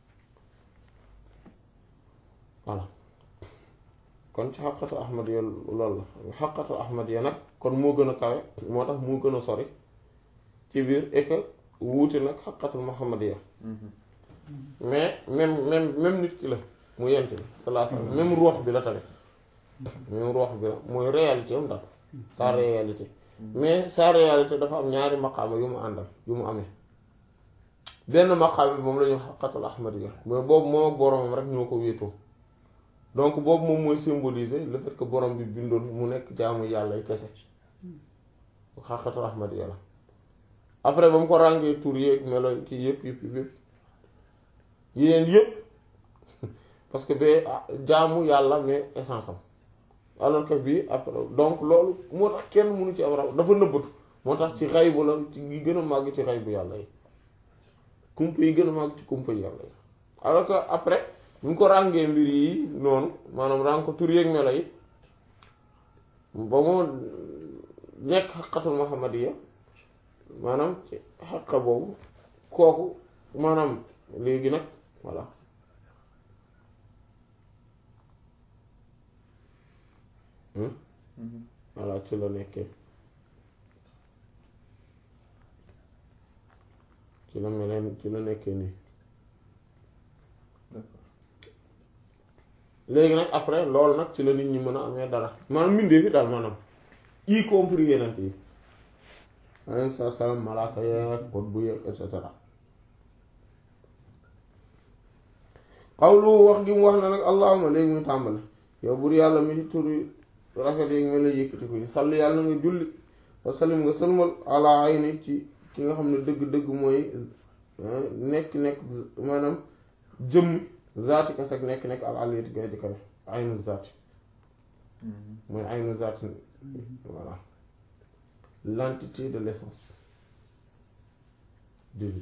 voilà kon ci xaqatu ahmad ya loolu la xaqatu ahmad ya nag kon moo gën a kawe moo tax moo gën a sori ci biir et que wuute nag xaqatul muhammad ya mais même même même nit ki la mu yent bi sallallahu alayhi wasallam même ruux bi la tamit même ruux bi la mooy réalité am daal sa réalité mais sa réalité dafa am ñaari maqaama yu mu àndal yu mu amee benn maqaam bi moom la ñu xaqatul ahmadiyya mais boobu moom ak boromam rek ñoo ko wéetoo donc boobu moom mooy symboliser le fait que borom bi bindoon mu nekk jaamu yàlla yi kese xaqatul ahmadiyya la après ba mu ko ràngee tur yeeg melo kii yëpp yëpp yëpp yéen yëpp parce que ba jaamu yàlla mais essence am alors que bii après donc loolu moo tax kenn mënu ci am raw dafa nëbbatu moo tax ci xaybu la ci yi gën a màgg ci xaybu yàlla yi kumpa yi gën a màgg ci kumpa yi yàlla yi alors que après bu ñu ko ràngee mbir yi noonu maanaam ràng ko tur yeeg melo yi ba moo nekk xaqatul muhammadiya maanaam ci xaqa boobu kooku maanaam léegi nag voilà voilà ci la nekkee ci la meleen ci la nekkee nii léegi nag après loolu nag ci la nit ñi mën a amee dara maanaam mbindee fi daal maanaam y compris yeneen yi alayhi salaam malaaka yeeg bot bu yeeg et cetera xawlu wax gi mu wax na nag allahuma léegi muy tàmbali yow bur yàlla mi ci turi rafet yi nga lay yëkkati ko salli yàlla na nga julli wa sallim nga sëlmal ala ayni ci ki nga xam ne dëgg-dëgg mooy nekk nekk maanaam jëmm zaati kas ak nekk nekk al aliyati gay ji kawe aynu zaati mooy aynu zaati voilà l'entité de l'essence divine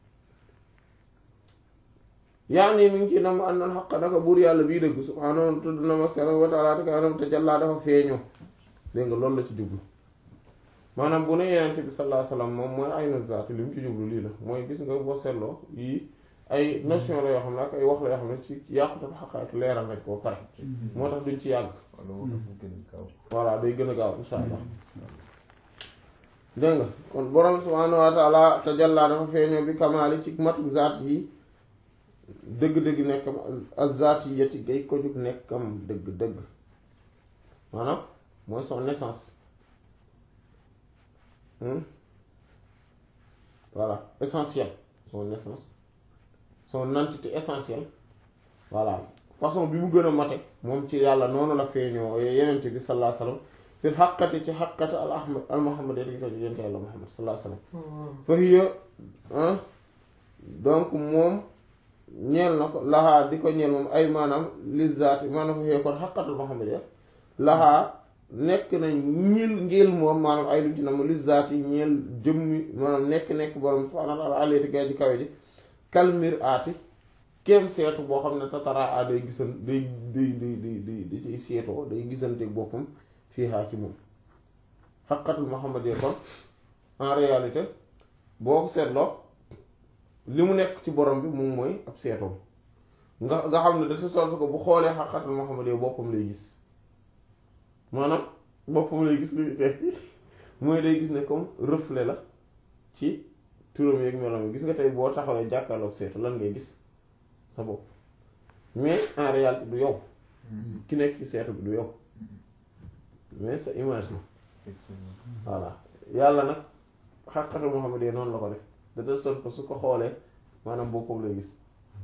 yaa nii mi ngi ci nam àndal xaq naka buur yàlla bii dëgg subhaanahu tudd na ma sela wa taala te kanam te jàllaa dafa feeñoo dégg nga loolu la ci jublu maanaam bu ne yenente bi sallallahu alayhi wasallam moom mooy aynu zaati li mu ci jublu lii la mooy gis nga boo seetloo yii ay notion la yoo xam ne ak ay wax la yoo xam ne ci yàqutal xaqaat leeral nañ ko ba pare moo tax duñ ci yàgg voilà day gën a gaaw insha allah dégg nga kon borom subhaanahu wa taala te jàllaa dafa feeñoo bi kamaali ci matuk zaat yi dëgg-dëgg nekkam azzaat yi yeti gay ko jug nekkam dëgg-dëgg maanaam mooy son naissance voilà essentiel son naissance son entité essentielle voilà façon bi mu gën a mate moom ci yàlla noonu la feeñoo yenente bi sallallahu alayhi wasallam fil xaqati ci xaqati al ahmad al muhammad yeti ko jug yente yàlla muhammad sallallahu alayhi wasallam fa hiya donc moom ñeel na ko laxaa di ko ñeel moom ay maanaam lizaati maanaam fa xëy kon xaqatul muhammadiya laxaa nekk na ñil ngeel moom maanaam ay lu ci na ma lizaati ñeel jëmmi maanaam nekk-nekk borom subhaanahu wa ta'aala aliyati gaa ji kawe ji kalmir aati kem seetu boo xam ne tataraa a day gisan day day day day day da ciy seetoo day gisanteeg boppam fii haa ci moom xaqatul muhammadiya kon en réalité boo ko seetloo li mu nekk ci borom bi moom mooy ab seetoom nga nga xam ne de telle sorte que bu xoolee xaqatul Muhammad yow boppam lay gis maanaam boppam lay gis luy teg mooy day gis ne comme reflet la ci turam yeeg meloom gis nga tey boo taxawee jàkkaarloog seetu lan ngay gis sa bopp mais en réalité du yow ki nekk ci seetu bi du yow mais sa image la voilà yàlla nag xaqatul Muhammad yow noonu la ko def de telle sorte que su ko xoolee maanaam boppam lay gis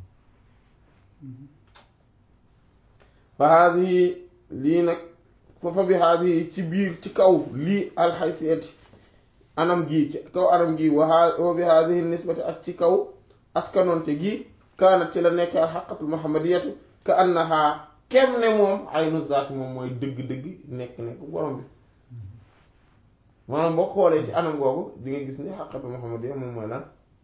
fa haadihi lii nag foofa bi haadihi ci biir ci kaw lii alxaysiyati anam gi ci kaw anam gi wa bi haadihi nisbati ak ci kaw askanonte gi kaanat ci la nekk alxaqatul muhammadiyatu ka annaha kem ne moom aynu zaati moom mooy dëgg-dëgg nekk-nekk borom bi maanaam boo xoolee ci anam googu di nga gis ni xaqatu muhammadiya moom mooy lan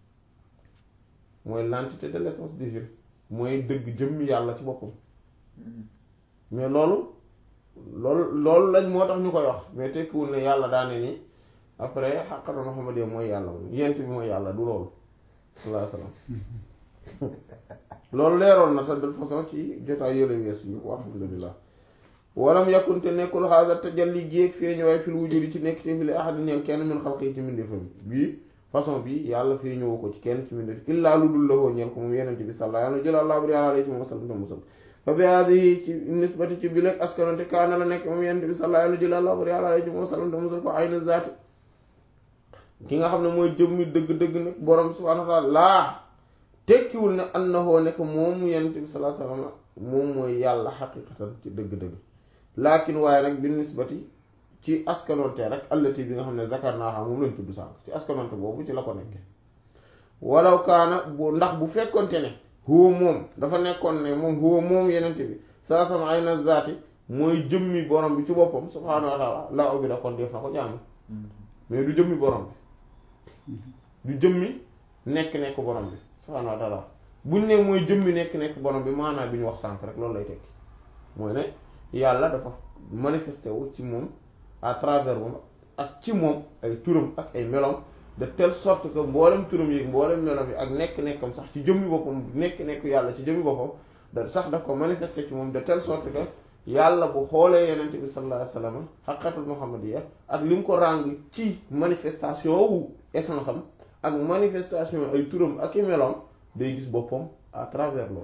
mooy l'entité de l'essence divine mooy dëgg jëmmi yàlla ci boppam mais loolu loolu loolu lañ moo tax ñu koy wax mais tekkiwul ne yàlla daane ni après xaqatu muhammadiya mooy yàlla moom yent bi mooy yàlla du loolu sallallahu alayhi wasallam loolu leeroon na sax de façon ci jotaay yële weesu yi alhamdulillah walam yakkunte nekkul xaasa tajalli géeg feeñu waaye fil wujudi ci nekk te fi li ahadi ñeel kenn min xalqi ci mbindeefam bii façon bi yàlla feeñoo ko ci kenn ci mbindeef illaa lu dul lahoo ñeel ko moom yenente bi sàlla yàlla jël àllaa buri àla ci moom wasalam te musal fa bi haadi ci nisbati ci bi lekk askanonte kaana la nekk moom yenente bi sàlla yàlla jël àllaa buri àla ci moom wasalam te musal ko ayna zaati ki nga xam ne mooy jëmmi dëgg-dëgg nag borom subhaanahu wa taala laa tekkiwul ne annahoo nekk moom yenente bi sallallahu alayhi wasallam moom mooy yàlla xaqiqatan ci dëgg-dëgg laakin waaye nag bi nisbati ci askanonte rek allati bi nga xam ne zakar naa xam moom lañ tudd sànq ci askanonte boobu ci la ko nekke walaw kaana bu ndax bu fekkonte ne huwa moom dafa nekkoon ne moom huwa moom yenente bi saa sama ay na zaati mooy jëmmi borom bi ci boppam subhaanahu wa taala la obi da kon def na ko jàng mais du jëmmi borom bi du jëmmi nekk-nekk borom bi subhaanahu wa taala buñ ne mooy jëmmi nekk-nekk borom bi maanaam bi ñu wax sànq rek loolu lay tekki mooy ne yàlla dafa manifesté wu ci moom à travers moom ak ci moom ay turam ak ay melom de telle sorte que mboolem turam yi mboolem melom yi ak nekk-nekkam sax ci jëmmi boppam nekk-nekk yàlla ci jëmmi boppam da sax daf ko manifesté ci moom de telle sorte que yàlla bu xoolee yenente bi sallallahu alayhi wasallam xaqatul muhammadiya ak li mu ko ràng ci manifestation wu essence am ak manifestation ay turam ak i melom day gis boppam à travers loolu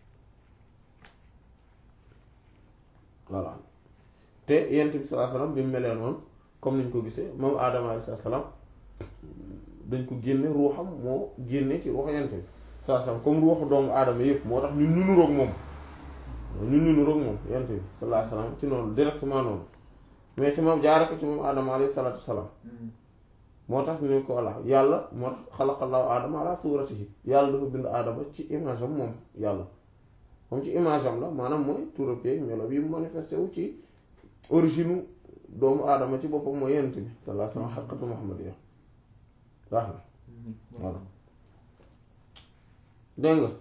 voilà te yent bi sallallahu alayhi wasallam bi mu melee noonu comme niñ ko gisee moom aadama alayhi salaam dañ ko génne ruuxam moo génne ci ruuxu yent bi sallallahu alayhi wasallam comme ruuxu doomu aadama yëpp moo tax ñun ñu nuroog moom ñun ñu nuroog moom yent bi sallallahu alayhi wasallam ci noonu directement noonu mais ci moom jaare ko ci moom aadama alayhi salaatu wasalaam moo tax ñu ko walla yàlla moo tax xalaqallahu aadama ala suratihi yàlla dafa bind aadama ci image am moom yàlla moom ci image am la maanaam mooy turam yeeg melo bi manifesté wu ci origine doomu aadama ci boppam mooy yent bi sallallahu alayhi wasallam xaqatu muhammadiya baax na voilà dégg nga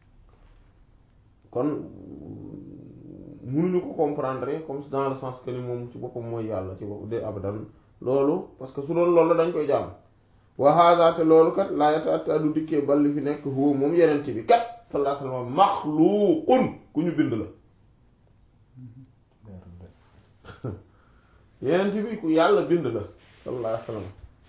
kon mënuñu ko comprendre comme dans le sens que ni moom ci boppam mooy yàlla ci bopp de abadan loolu parce que su doon loolu la dañ koy jàmm wa hada te loolu kat laa yata'atta du dikkee bal li fi nekk huwa moom yenent bi kat sallallahu alayhi wasallam maxluuqun ku ñu bind la yenent bi ku yàlla bind la sallallahu alayhi wasallam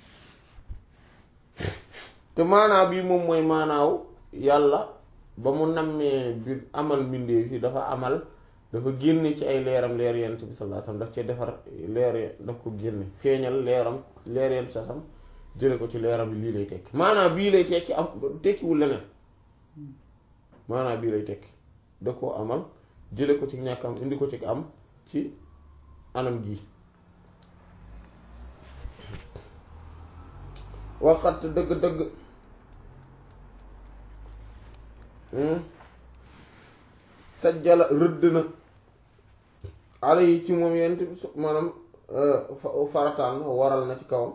te maanaa bii moom mooy maanaaw yàlla ba mu nammee bi amal mbindee fi dafa amal dafa génne ci ay leeram leer yent bi sallallahu alayhi wasallam daf cee defar leer daf ko génne feeñal leeram leer yent sasam jële ko ci leeram bi lii lay tekki maanaam bii lay tekki am tekkiwul leneen maanaam bii lay tekki da koo amal jële ko ci ñàkk am indi ko ci am ci anam gi waxat dëgg-dëgg sajjala rëdd na ala yi ci moom yent bi su maanaam farataal na waral na ci kawam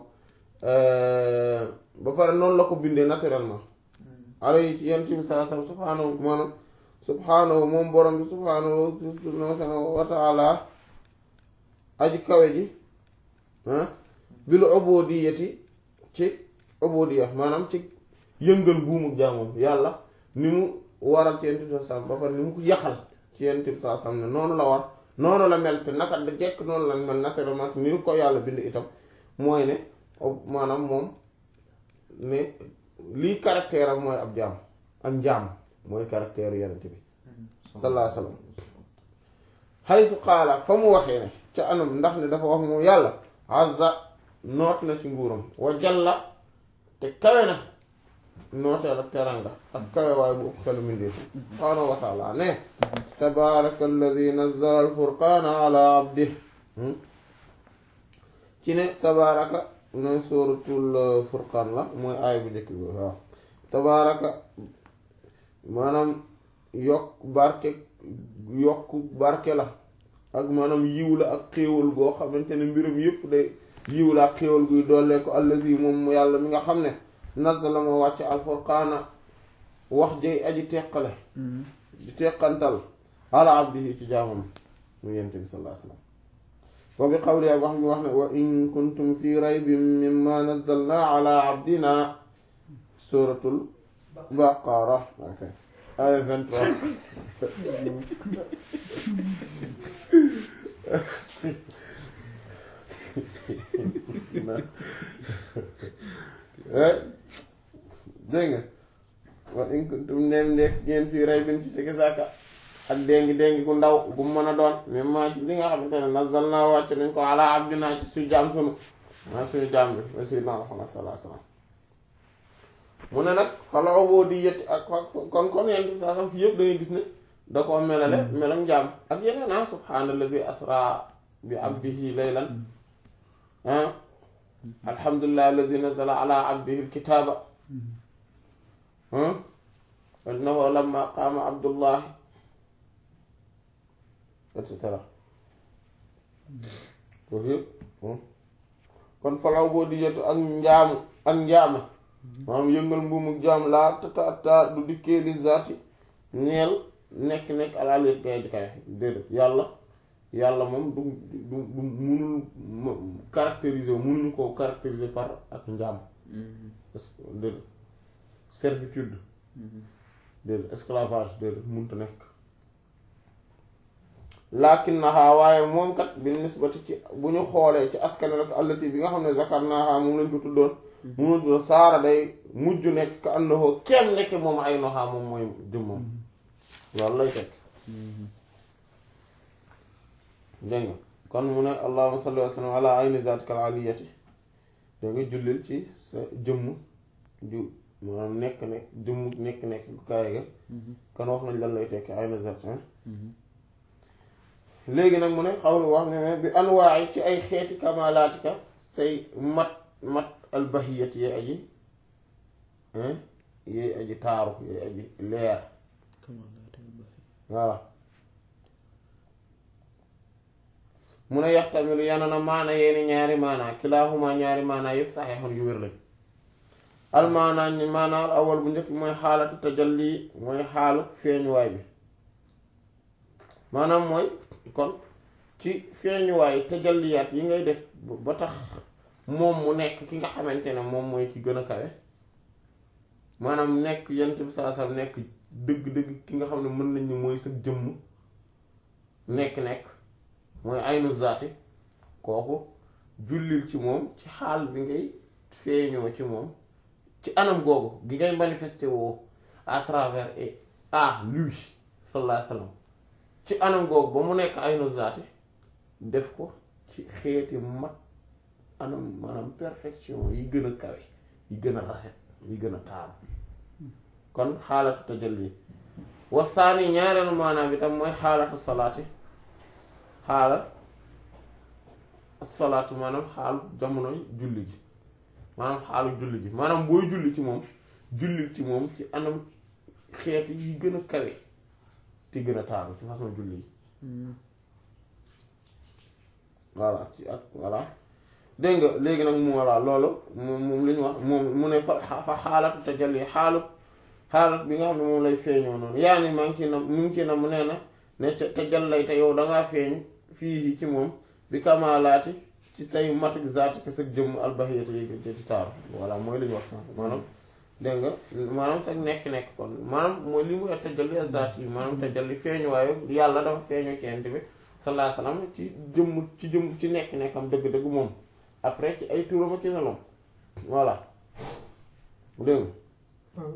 ba pare noonu la ko bindee naturellement ala yi ci yent bi sallallahu alayhi wasallam subhaanahu maanaam subhaanahu moom borom bi subhaanahu wa ta'ala aji kawe ji bil ubudiyati ci ubudiya maanaam ci yëngal buumu jaamam yàlla ni mu waral ci yent bi sallallahu ba pare ni mu ko yaxal ci yent bi sallallahu ne noonu la war noonu la mel te naka da jekk noonu la mel naturellement ni ko yàlla bind itam mooy ne maanaam moom ne lii caractère am mooy ab jaam ak njaam mooy caractère yenent bi sallallahu alayhi wasallam xaytu xaala fa mu waxee ne ca anam ndax ne dafa wax moom yàlla azza noot na ci nguuram wa jalla te kawe na nooteel ak teranga ak kawe waaye bu ëpp xelu mindeefi subhaanahu wa taala ne tabaraka alladi nazzala alfurqaana ala abdih ci ne tabaraka nooy sóoratul furqaan la mooy aay bu njëkk bi waaw tabaraka maanaam yokk barke yokk barke la ak maanaam yiw la ak xéewal goo xamante ne mbirum yépp day yiw la ak xéewal guy doole ko alladi moom yàlla mi nga xam ne nazala moo wàcc alfurqaana wax jëy aji teqale di teqantal ala abdihi ci jaamam mu yent bi sallallahu alayhi wasallam wa bi qawli ak wax mi wax ne wa in kuntum fi raybin mimma nazzalna ala abdina suratul baqara ok aya 23 dégg nga wa in kuntum neem nekk ngeen fii raybin ci sikki sàkka ak déngi déngi gu ndaw gu mën a doon même maa ci li nga xamante ne nazal naa wàcc nañ ko ala abdina ci suñu jaam sunu maa suñu jaam bi wa sayyidina Muhammad sallallahu alayhi wasallam mu ne nag fala ubudiyyati ak kon kon yent bi saa sam fi yëpp da ngay gis ne da koo melale melam njaam ak yeneen ah subhaanallazi asra bi abdihi laylan ah alhamdulillahi alladi nazala ala abdihi alkitaba innahu lamma qaama abdullahi et cetera foofu yëpp kon falaw boo di yetu ak njaamu ak njaama maanaam yëngal mbuumu jaam laa tata du dikkee li zaati ñeel nekk-nekk alalit gay ji kay déedéet yàlla yàlla moom du du du munul caractériser munuñu ko caractériser par ak njaam parce que déedéet servitude déedéet esclavage déedéet munta nekk lakinnaha waaye moom kat bi nisbati ci bu ñu xoolee ci askan rek allati bi nga xam ne zakarnaha moom lañ ko tuddoon moom lañ tuddoon saara day mujj nekk ka annahu kenn nekk moom ay noxaa moom mooy jëmmam loolu lay fekk dégg nga kon mu ne allahumma salli wa sallam ala ayni zatika al aliyati da nga jullil ci sa jëmm ju maanaam nekk nekk jëmm nekk nekk gu kaay ga kon wax nañ lan lay tekki ayni zat léegi nag mu ne xaw wax ne bi anwaay ci ay xeeti kamalaatika say mat mat albahiyat yee aji yee aji taaru yee aji leer voilà mu ne yaxtamilu yana na maana yeeni ñaari maana kilaahuma ñaari maana yëpp saxeexoon yu wér lañ almaana ñi maanaal awal bu njëkk mooy xaalatu tajalli mooy xaalu feeñuwaay bi maanaam mooy kon ci feeñuwaay tajalliyaat yi ngay def ba tax moom mu nekk ki nga xamante ne moom mooy ki gën a kawe maanaam nekk yent bi saa saa nekk dëgg-dëgg ki nga xam ne mën nañ ni mooy sa jëmm nekk-nekk mooy aynu zaati kooku jullil ci moom ci xaal bi ngay feeñoo ci moom ci anam googu gi ngay manifesté woo à travers et à lui sallallahu alayhi wa sallam ci anam googu ba mu nekk aynu zaati def ko ci xeeti mat anam maanaam perfection yi gën a kawe yi gën a rafet yi gën a taaru kon xaalatu tajalli wasaani ñaareelu maanaam bi tam mooy xaalatu salaati xaala salaatu maanaam xaalu jamonoy julli gi maanaam xaalu julli gi maanaam booy julli ci moom jullil ci moom ci anam xeeti yi gën a kawe te gën a taaru ci façon julli yi voilà ci ak voilà dégg nga léegi nag mu voilà loolu moom moom li ñu wax moom mu ne fa fa xaalatu tajalli xaalu xaalat bi nga xam ne moom lay feeñoo noonu yaa ni maa ngi ci na mu ngi ci na mu nee na ne tajallay te yow dangaa feeñ fii ci moom bi kamalaati ci say matuk zaati ke sag jëmm albahiyati yi ci taaru voilà mooy li ñu wax sànq maanaam dégg nga maanaam sag nekk-nekk kon maanaam mooy li mu wax tajalli zaati yi maanaam tajalli feeñu waaye yàlla dafa feeñu ci ent bi sallallahu alayhi wasallam ci jëmm ci jëmm ci nekk-nekkam dëgg-dëgg moom après ci ay turam ak ci nelom voilà dégg nga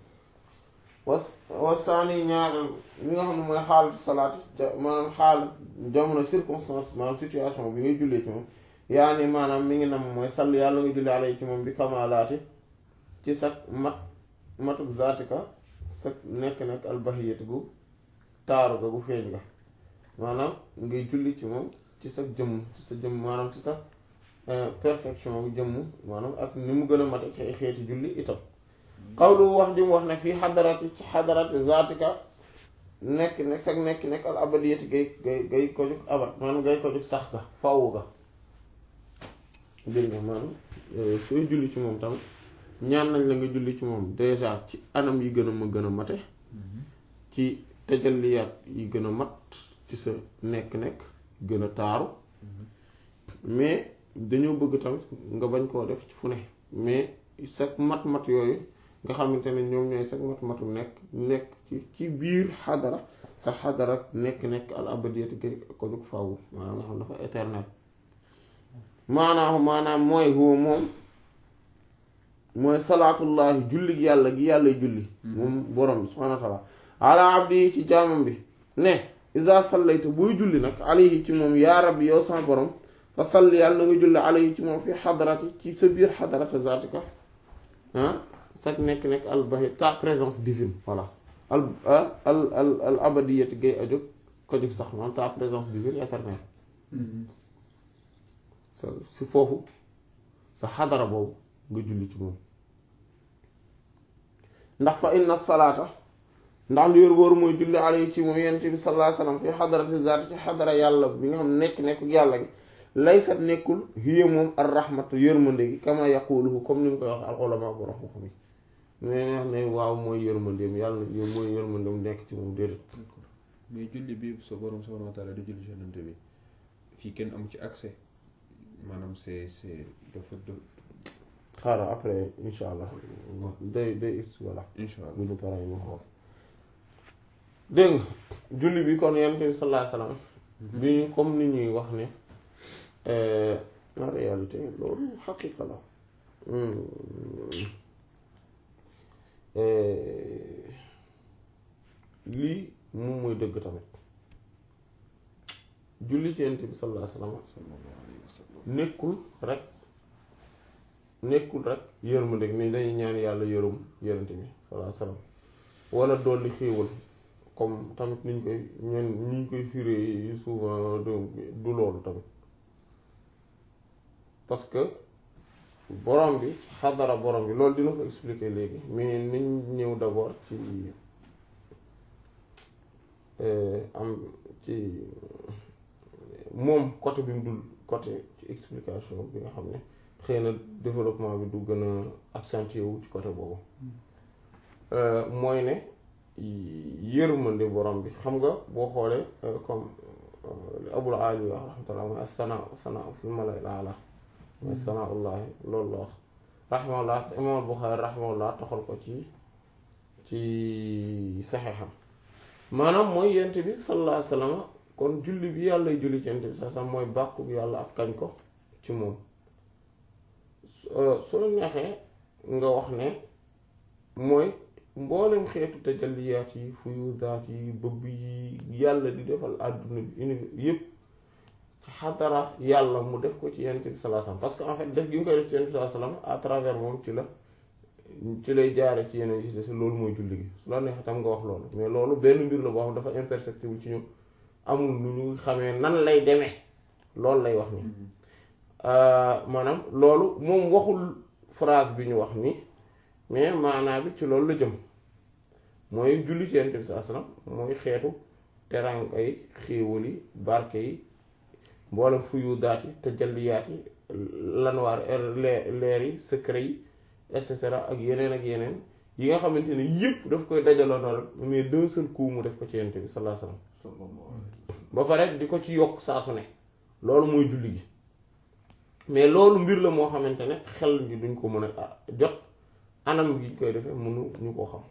was wasaani ñaareel li nga xam ne mooy xaalatu salaat maanaam xaal jamono circonstance maanaam situation bi ngay jullee ci moom yaa ni maanaam mi ngi nam mooy sall yàlla nga jullee alay ci moom bi kamalaati ci sag mat matuk zaatika sag nekk-nekk albahiyati gu taaru ga gu feeñ ga maanaam ngay julli ci moom ci sa jëmm ci sa jëmm maanaam ci sa perfection gu jëmm maanaam ak ni mu gën a mate ci ay xeeti julli itam xawlu wax ji mu wax ne fii xadarati ci xadarati zaatika nekk nekk sag nekk nekk al abadiyati gay gay gay ko jug abad maanaam gay ko jug sax ga fawu ga dégg nga maanaam sooy julli ci moom tamit ñaan nañ la nga julli ci moom déjà ci anam yi gën a ma gën a mate ci tajalliyaat yi gën a mat ci sa nekk-nekk gën a taaru mais dañoo bëgg tamit nga bañ koo def ci fu ne mais sa mat-mat yooyu nga xamante ne ñoom ñooy sag mat-matu nekk nekk ci ci biir xadara sa xadara nekk-nekk al abadiyati gay ko jug faawu maanaam nga xam dafa éternel maanaam maanaam mooy huwa moom mooy salaatullahi julli yàlla gi yàlla julli moom borom bi subhaanahu wa taala ala abdi ci jaamam bi ne isa sallayta buy julli nag alayhi ci moom yaa rabbi yow sama borom fa salli yàlla na nga julli alayhi ci moom fi xadarati ci sa biir xadarata zaatika ah sag nekk-nekk al bahi ta présence divine voilà al al al al abadiyati gay ajog ko jóg sax maanaam ta présence divine éternelle sa si foofu sa xadara boobu nga julli ci moom ndax fa inna salaata ndax lu yor wóoru mooy julli alayhi ci moom yonent bi sallallahu alayhi wasallam fi xadarati zaati ci xadara yàlla bi nga xam nekk nekk yàlla gi laysat nekkul hiya moom ar rahmatu yërmande gi kama yaquluhu comme ni mu koy wax al ulama borom xam yi mais ne waaw mooy yërmandeem yàlla mooy yërmandeem nekk ci moom déedéet mais julli bi sa borom subhanahu wa taala di julli ci yonent bi fii kenn amu ci accès maanaam c'est c'est dafa xaaral après insha allah day day is voilà insha allah bu ñu paree ñu xool dégg nga julli bi kon yonent bi sallallahu alayhi wasallam bi ñu comme ni ñuy wax ne en réalité loolu xaqiqa la lii moom mooy dëgg tamit julli ci yonent bi sallallahu alayhi wasallam nekkul rek nekkul rek yërmande ni dañuy ñaan yàlla yërëm yonent bi sallallahu alayhi wasallam wala dolli xéewal comme tamit niñ koy ñen niñ koy firé souvent du loolu tamit parce que borom bi ci xadara borom bi loolu dina ko expliquer léegi mais niñ ñëw d'abord ci am ci moom côté bi mu dul côté ci explication bi nga xam ne xëy na développement bi du gën a accentué wu ci côté boobu mooy ne yërmande borom bi xam nga boo xoolee comme abul ali wax rahmatullah mooy as-sana sana fil mala'il a'la mooy sanaullahi loolu la wax rahimahullah imam Buxaari rahimahullah toxal ko ci ci saxeexam maanaam mooy yent bi sallallahu alayhi wa sallam kon julli bi yàlla julli ci yent bi sa mooy bàkku bi yàlla ak kañ ko ci moom su la neexee nga wax ne mooy mboolem xeetu tajalliyaat yi fuyudaat yi bëbb yi yàlla di defal àdduna bi univers yépp ci xadara yàlla mu def ko ci yonent bi sallallahu alayhi wasallam parce que en fait def gi nga koy def ci yonent bi sallallahu alayhi wasallam à travers moom ci la ci lay jaare ci yeneen yi ci des loolu mooy julli gi su la neexee tam nga wax loolu mais loolu benn mbir la boo xam dafa imperceptible ci ñu amul nu ñu xamee nan lay demee loolu lay wax ni maanaam loolu moom waxul phrase bi ñu wax ni mais maanaa bi ci loolu la jëm mooy julli ci yonent bi sallallahu alayhi wasallam mooy xeetu teranga yi xéewal yi barke yi mboolem fuyu daat yi tajalliyaat yi lanwaar leer yi secret yi et cetera ak yeneen ak yeneen yi nga xamante ne yëpp daf koy dajaloo noonu rek mais d'un seul coup mu def ko ci yonent bi sallallahu alayhi wasallam ba pare di ko ci yokk saa su ne loolu mooy julli gi mais loolu mbir la moo xamante ne xel ji duñ ko mën a jot anam gi koy defee mënu ñu ko xam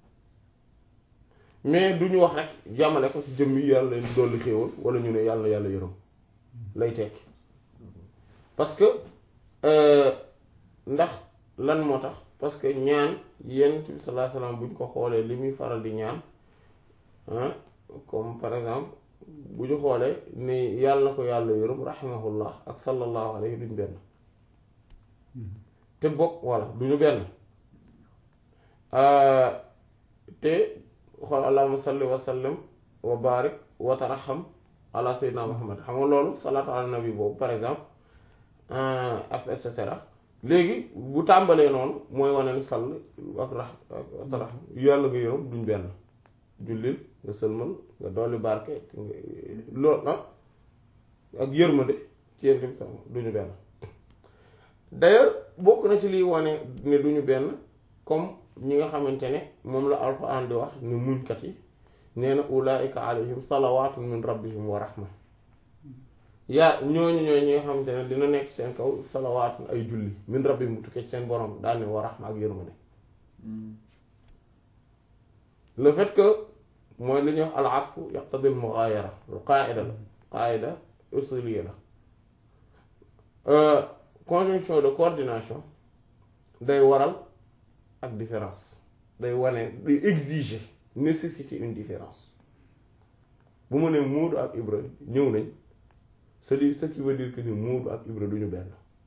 mais duñu wax rek jàmmale ko ci jëmm yi yàlla leen dolli xéewal wala ñu ne yàlla yàlla yërëm lay tekki parce que ndax lan moo tax parce que ñaan yonent bi sallallahu alayhi wasallam buñ ko xoolee li muy faral di ñaan comme par exemple bu ñu xoolee ni yàlla na ko yàlla yërëm rahimahullah ak sallallahu alayhi duñ benn te bokk voilà duñu benn te xool allahumma salli wa sallim wa barik wa taraham ala sayyidina muhammad xam nga loolu salaatu ala nabi boobu par exemple ak et cetera léegi bu tàmbalee noonu mooy wane ni sall ak ra ak taraham yàlla nga yërëm duñ benn jullil nga sëlmal nga dolli barke loolu ah ak yërmande ci yéen tamit sax duñu benn d'ailleurs bokk na ci liy wane ne duñu benn comme ñi nga xamante ne moom la alxuraan di wax ni muñkat yi nee na ulaika alayhim salawaatun min rabbihim wa rahma yaa ñooñu ñooñu ñi nga xamante ne dina nekk seen kaw salawaatun ay julli min rabbihim bu tukkee ci seen borom daal ne wa rahma ak yërmande le fait que mooy li ñuy wax al atfu yaqtadi al mughayara lu qaida la qaida usuliya la conjonction de coordination day waral ak différence day wane day exiger nécessiter une différence bu ma nee Moodu ak Ibra ñëw nañ c'est ce qui veut dire que ni Moodu ak Ibra duñu benn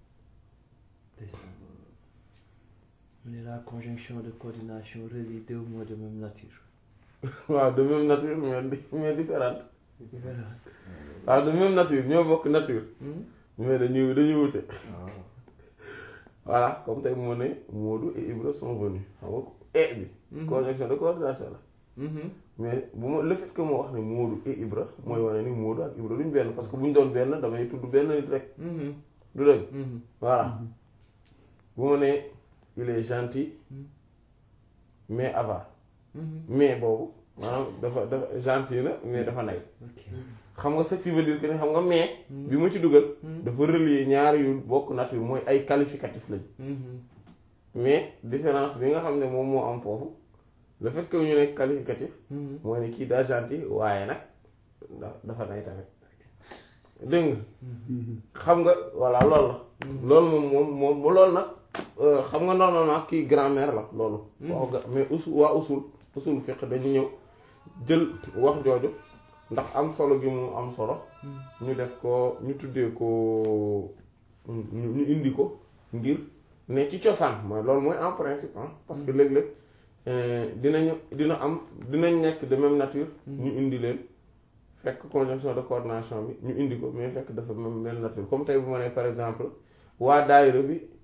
On est la conjonction de coordination relie deux mots de même nature. waaw de même nature mais mais différente waaw de même nature ñoo bokk nature mais dañuy dañuy wute voilà comme tey moo ne Moodu et Ibra sont venus xam nga e bi conjonction de coordination la mais bu ma le fait que moo wax ne Moodu et Ibra mooy wane ni Moodu ak Ibra duñ benn parce que bu ñu doon benn damay tudd benn nit rek du dëgg voilà bu ma nee il est gentil mais avare mais boobu maanaam dafa dafa gentil na mais dafa nay xam nga ce qui veut dire que ne xam nga mais bi ma ci dugal dafa relier ñaari yu bokk nature mooy ay qualificatif lañ mais différence bi nga xam ne moom moo am foofu le fait que ñu nekk qualificatif mooy ne kii daa gentil waaye nag dafa nay tamit dégg nga xam nga voilà loolu la loolu moom moom moom loolu nag xam nga normalement kii grammaire la loolu waaw mais usul waa usul usul fiqh dañu ñëw jël wax jooju ndax am solo gi mu am solo ñu def ko ñu tuddee ko ñu indi ko ngir ne ci cosaan mooy loolu mooy en principe ah parce que léeg-léeg dinañu dina am dinañ nekk de même nature ñu indi leen fekk conjonction de coordination bi ñu indi ko mais fekk dafa même même nature comme tey bu ma nee par exemple waa daayira bi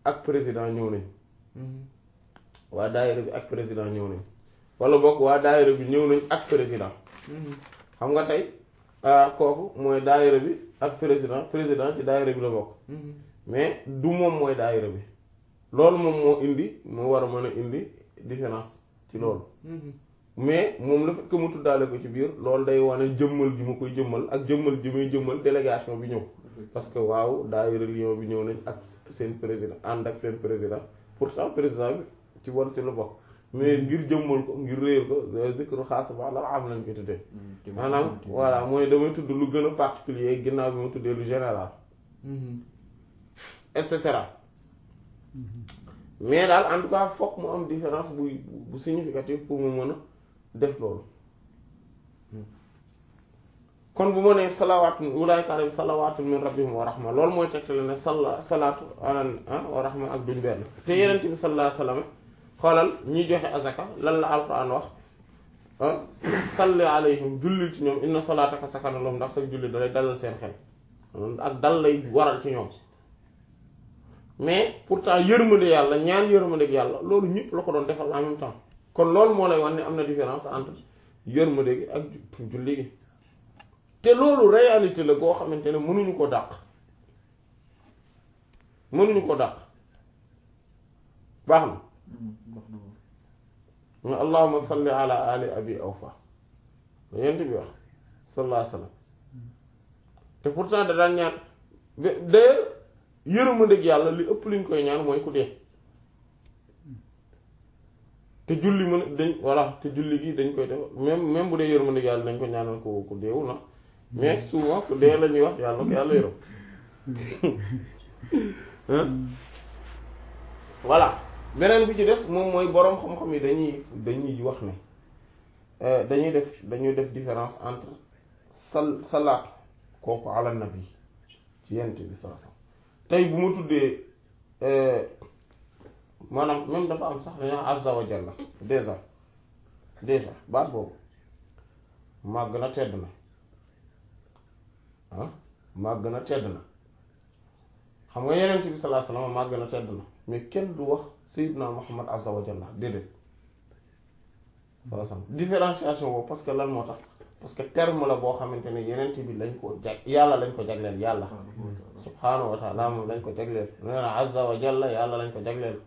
ak président ñëw nañ waa daayira bi ak président ñëw nañ wala boog waa daayira bi ñëw nañ ak président xam nga tey kooku mooy daayira bi ak président président ci daayira bi la bokk mais du moom mooy daayira bi loolu moom moo indi moo war a mën a indi différence ci loolu mais moom la fekk mu tuddaale ko ci biir loolu day wane jëmmal gi ma koy jëmmal ak jëmmal ji muy jëmmal délégation bi ñëw parce que waaw daayira Lyon bi ñëw nañ ak seen président ànd ak seen président pourtant président bi ci war ci la bokk mais ngir jëmmal ko ngir réer ko zikru xaas ba la am lañ koy tuddee maanaam voilà mooy damay tudd lu gën a particulier ginnaaw bi ma tuddee lu général et cetera mais daal en tout cas fokk mu am différence bu bu significative pour mu mën a def loolu kon bu ma nee salawaatu ulaayka alayhim salawaatu min rabbihim wa rahma loolu mooy tegtale ne sala salaatu ala wa rahma ak duñ benn te yeneen bi sallallahu alayhi wa sallam xoolal ñiy joxe azaka lan la alquran wax salli alayhim jullil ci ñoom inna salaataka sakana lahum ndax sa julli dalay dalal seen xel ak dal lay waral ci ñoom mais pourtant yërmande yàlla ñaan yërmande yàlla loolu ñëpp la ko doon defal en même temps kon loolu moo lay wan ne am na différence entre yërmande gi ak julli gi te loolu réalité la goo xamante ne mënuñu ko dàq mënuñu ko dàq baax na ma allahumma salli ala ali abi awfa la yent bi wax sallallahu alayhi wa sallam te pourtant da daan ñaan d'ailleurs yërmandeeg yàlla li ëpp liñ koy ñaan mooy ku dee te julli mën dañ voilà te julli gi dañ koy def même même bu dee yërmandeeg yàlla dañ ko ñaanal ko ku deewu na mais souvent ku dee la ñuy wax yàlla ko yàlla yërëm voilà beneen bi ci des moom mooy boroom xam-xam yi dañuy dañuy wax ne dañuy def dañuy def différence entre sal salaatu kooku ala nabi ci yent bi saa tey bu ma tuddee maanaam même dafa am sax dañoo azza wa jalla déjà déjà baat boobu màgg na tedd na ah màgg na tedd na xam nga yenent bi sallallahu alayhi wasallam màgg na tedd na mais kenn du wax sayyidna Muhammad azza wa jalla déedéet sallallahu différenciation boobu parce que lan moo tax parce que terme la boo xamante ne yenent bi lañ ko jag yàlla lañ ko jagleel yàlla subhaanahu wa taala moom lañ ko jagleel nee na azza wa jalla yàlla lañ ko jagleel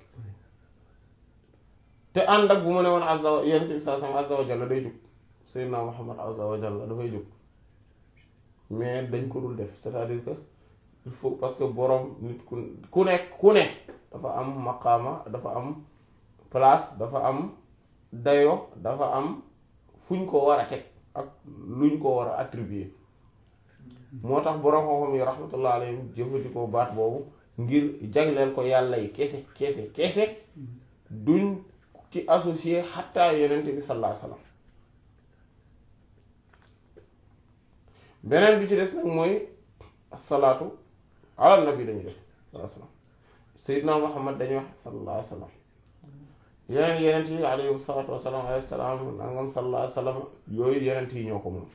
te ànd ak bu ma ne woon azza wa yenent bi sallallahu alayhi wasallam azza wa jalla day jóg sayyidna Muhammad azza wa jalla dafay jóg mais dañ ko dul def c'est-à-dire que il faut parce que boroom nit ku ku nekk ku nekk dafa am maqaama dafa am place dafa am dayo dafa am fuñ ko war a teg ak luñ ko war a attribuer moo tax boroom xam-xam yi rahmatullah alayhim jëfandikoo baat boobu ngir jagleel ko yàlla yi kese kese kese duñ ci associé xattaa yenente bi sallallahu alayhi wasallam beneen bi ci des nag mooy asalaatu ala nabi dañuy def sallallahu alayhi wasallam sayyidna muhammad dañuy wax sallallahu alayhi wasallam yeneen yenent yi alayhi salaatu wasalaam alayhi salaam nangam sallallahu alayhi wasallam yooyu yenent yi ñoo ko moom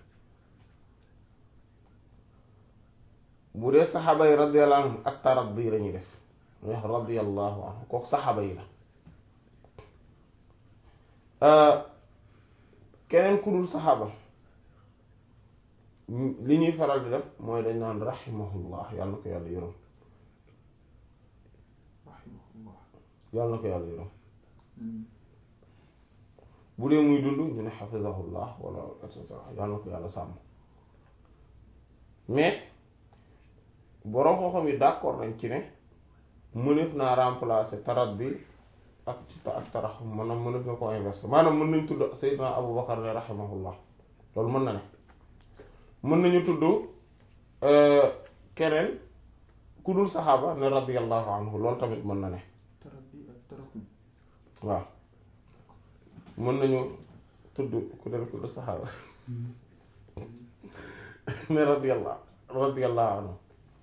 bu dee saxaaba yi radiyallahu anhum ak taraddi lañuy def ñuy wax radiyallahu anhu kooku saxaaba yi la keneen ku dul saxaaba li ñuy faral di def mooy dañ naan rahimahullah yàlla na ko yàlla yërëm yàlla na ko yàlla yërëm bu dee muy dund ñu ne xafizahullah wala et cetera yàlla na ko yàlla sàmm mais boroom xam-xam yi d'accord nañ ci ne mënef naa remplacer taraddi ak ci ak taraxum maanaam mënef na ko inverser maanaam mën nañ tudd Seydina Abu Bakar ne rahimahullah loolu mën na ne mën nañu tudd keneen ku dul saxaaba ne radiyallahu anhu loolu tamit mën na ne waaw mën nañu tudd ku den ku dul saxaaba ne radiyallahu radiyallahu anhu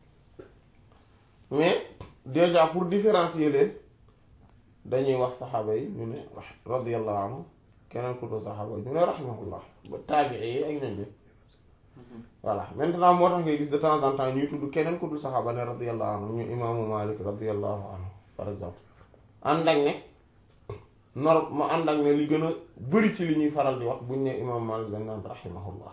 mais déjà pour différencier leen dañuy wax saxaaba yi ñu ne radiyallahu anhu keneen ku dul saxaaba yi ñu ne rahimahullah ba taabii yi ak ñoom bi voilà maintenant moo tax ngay gis de temps en temps ñuy tudd keneen ku dul saxaaba ne radiyallahu anhu ñu imaamu Malik radiyallahu anhu par exemple ànd ak ne nor ma ànd ak ne li gën a bëri ci li ñuy faral di wax buñ ne imam Malik dañ naan rahimahullah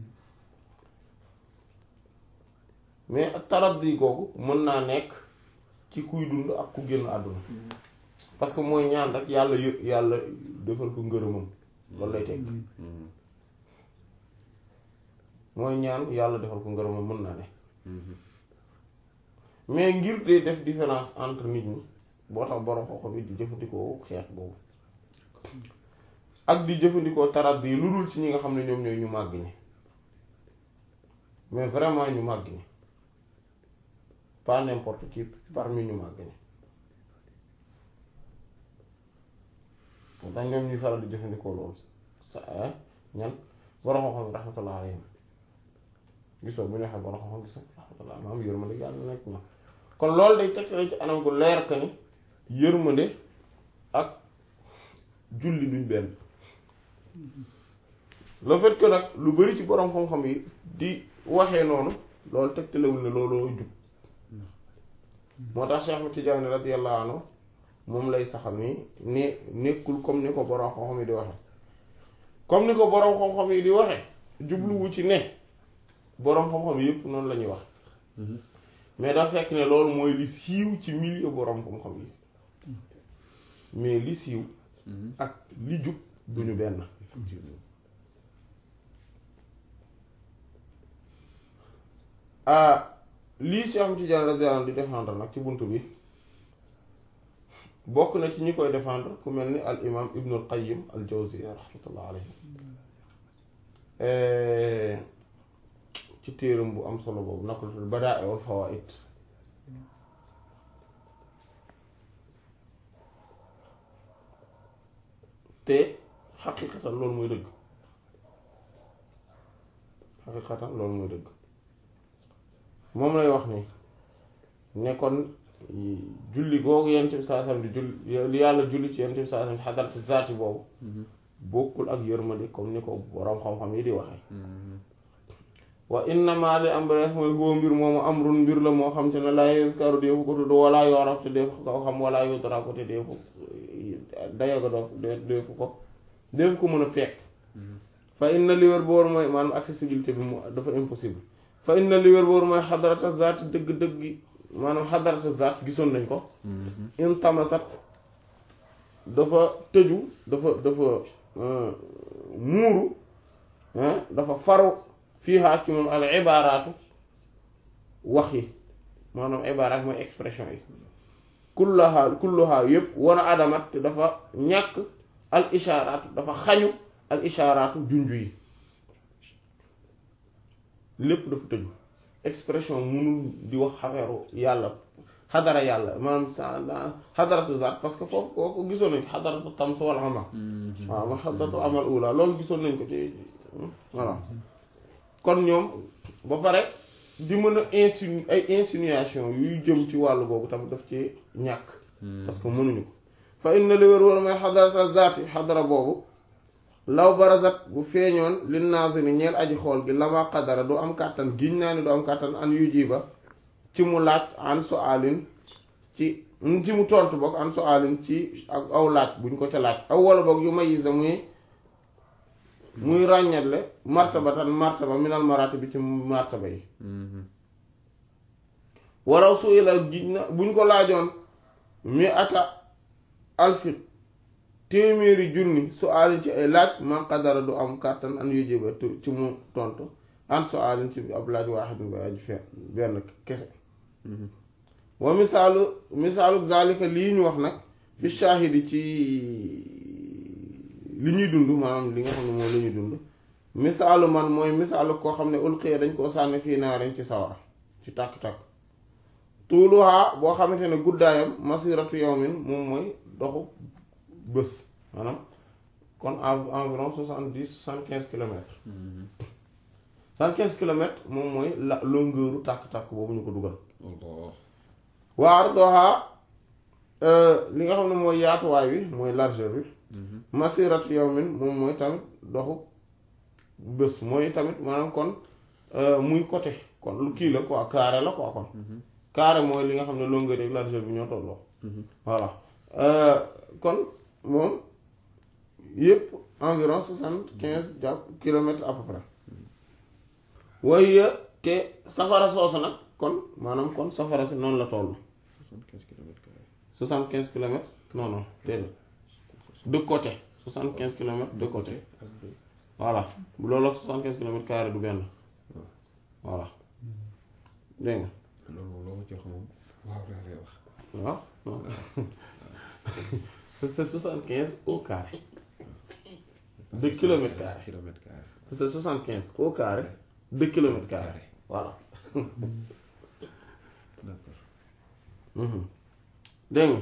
mais taraddi googu mën naa nekk ci kuy dund ak ku génn àdduna parce que mooy ñaan rek yàlla yë yàlla defal ko ngërëmam loolu lay teg mooy ñaan yàlla defal ko ngërëmam mën naa ne mais ngir de def différence entre nit ñi boo tax borom xoxo bi di jëfandikoo xeet boobu ak di jëfandikoo taraddi yi lu dul ci ñi nga xam ne ñoom ñooy ñu màgg ñi mais vraiment ñu màgg ñi pas n'importe qui parmi ñu màgg ñi moo tax ñoom ñuy faral di jëfandikoo loolu sa ñan borom xam-xam rahmatullah alayhim gisoo bu ñu waxee borom xam-xam gisoo rahmatullah maam yërmande yàlla nekk na kon loolu day teg ci anam gu leer ka ni yërmande ak julli duñ benn le fait que nag lu bari ci borom xam-xam yi di waxee noonu loolu tegtalewul ne looloo jub moo tax Cheikh Ahmed Tidiane radiyallahu anhu moom lay saxal ni ne nekkul comme ni ko borom xam-xam yi di waxe comme ni ko borom xam-xam yi di waxe jubluwu ci ne borom xam-xam yépp noonu la ñuy wax mais dafa fekk ne loolu mooy li siiw ci milieu borom xam-xam yi mais li siiw ak li jub duñu benn ah lii Cheikh Ahmed Tidiane radiyallahu anhu di défendre nag ci bunt bi bokk na ci ñi koy défendre ku mel ni al imam ibnul qayyim al jawziya rahmatullah alayhi ci téeram bu am solo boobu naka la tudd badaa wal fawaid te xaqiqatan loolu mooy dëgg xaqiqatan loolu mooy dëgg moom lay wax ni ne kon julli googu yent bi saa sam di julli li yàlla julli ci yent bi saa sam xadarati zaati boobu bokkul ak yërmande comme ni ko boroom xam-xam yi di waxee wa innama li am res mooy huwa mbir moomu amrun mbir la moo xam te ne laa yuskaru deefu ko tudd wala yoraf te deefu ko xam wala yudra ko te deefu dayoga doof deefu ko deefu ko mën a fekk fa inna li wér boor mooy maanaam accessibilité bi mu dafa impossible fa inna li wér boor mooy xadarata zaat dëgg-dëgg maanaam xadarata zaat gisoon nañ ko in tamasat dafa tëju dafa dafa muuru dafa faru fiihaa ci moom al ibaaraatu wax yi maanaam ibaaraat mooy expression yi kullaha kulluha yépp wana adamat te dafa ñàkk al ishaaraatu dafa xañu al ishaaraatu junju yi lépp dafa tëju expression munul di wax xaweeru yàlla xadara yàlla maanaam sa xadaratu zaat parce que foofu kooku gisoon nañ ko xadaratu tams wal amal waaw ma xadaratu amal ula loolu gisoon nañ ko ci voilà kon ñoom ba pare di mën a insinu ay insinuation yuy jëm ci wàllu boobu tamit daf ci ñàkk parce que mënuñu ko fa inna li wér wala mooy xadarata zaati xadara boobu law barazat bu feeñoon li naaziri ñeel aji xool gi lama qadara du am kàttan giñ naa ni du am kàttan an yu jiba ci mu laaj an su alin ci ci mu tontu boog an su alin ci ak aw laaj buñ ko ca laaj aw wala boog yu mayisa muy muy ràññatle martabatan martaba minal marati bi ci martaba yi waraw su ila giñ na buñ ko laajoon mi ata alfit téeméeri junni su alin ci ay laaj man qadara du am kàttan an yu jiba ci mu tontu an su alin ci ab laaj waaxid ba aju fe benn kese wa misaalu misaalu zalika lii ñu wax nag fi shaahidi ci li ñuy dund maanaam li nga xam ne moom la ñuy dund misaalu man mooy misaalu koo xam ne ulqiya dañ koo sànni fii naarin ci sawara ci tàkk-tàkk tuuluhaa boo xamante ne guddaayam masiratu yawmin moom mooy doxu bés maanaam kon environ soixante dix soixante quinze kilomètres soixante quinze kilomètres moom mooy la longueuru tàkk-tàkk boobu ñu ko dugal waa ardoha li nga xam ne mooy yaatuwaay bi mooy largeur bi masiratu yawmin moom mooy tamit doxu bés mooy tamit maanaam kon muy côté kon lu kii la quoi carré la quoi kon carré mooy li nga xam ne longueur ak largeur bi ñoo tolloo voilà kon moom yëpp environ soixante quinze jàpp kilomètres à peu près waaye te safara soosu nag kon maanaam kon safara si noonu la toll soixante-quinze kilomètres carrés soixante quinze kilomètres non non déedéet de côté soixante quinze kilomètres de côté voilà bu loolu ak soixante quinze kilomètres carré du benn voilà dégg nga loolu moom loo ma ci wax moom waaw laa lay wax waaw non c'est soixante quinze au carré de kilomètres carré kilomètres carrés c'est soixante quinze au carré de kilomètres carré voilà d'accord dégg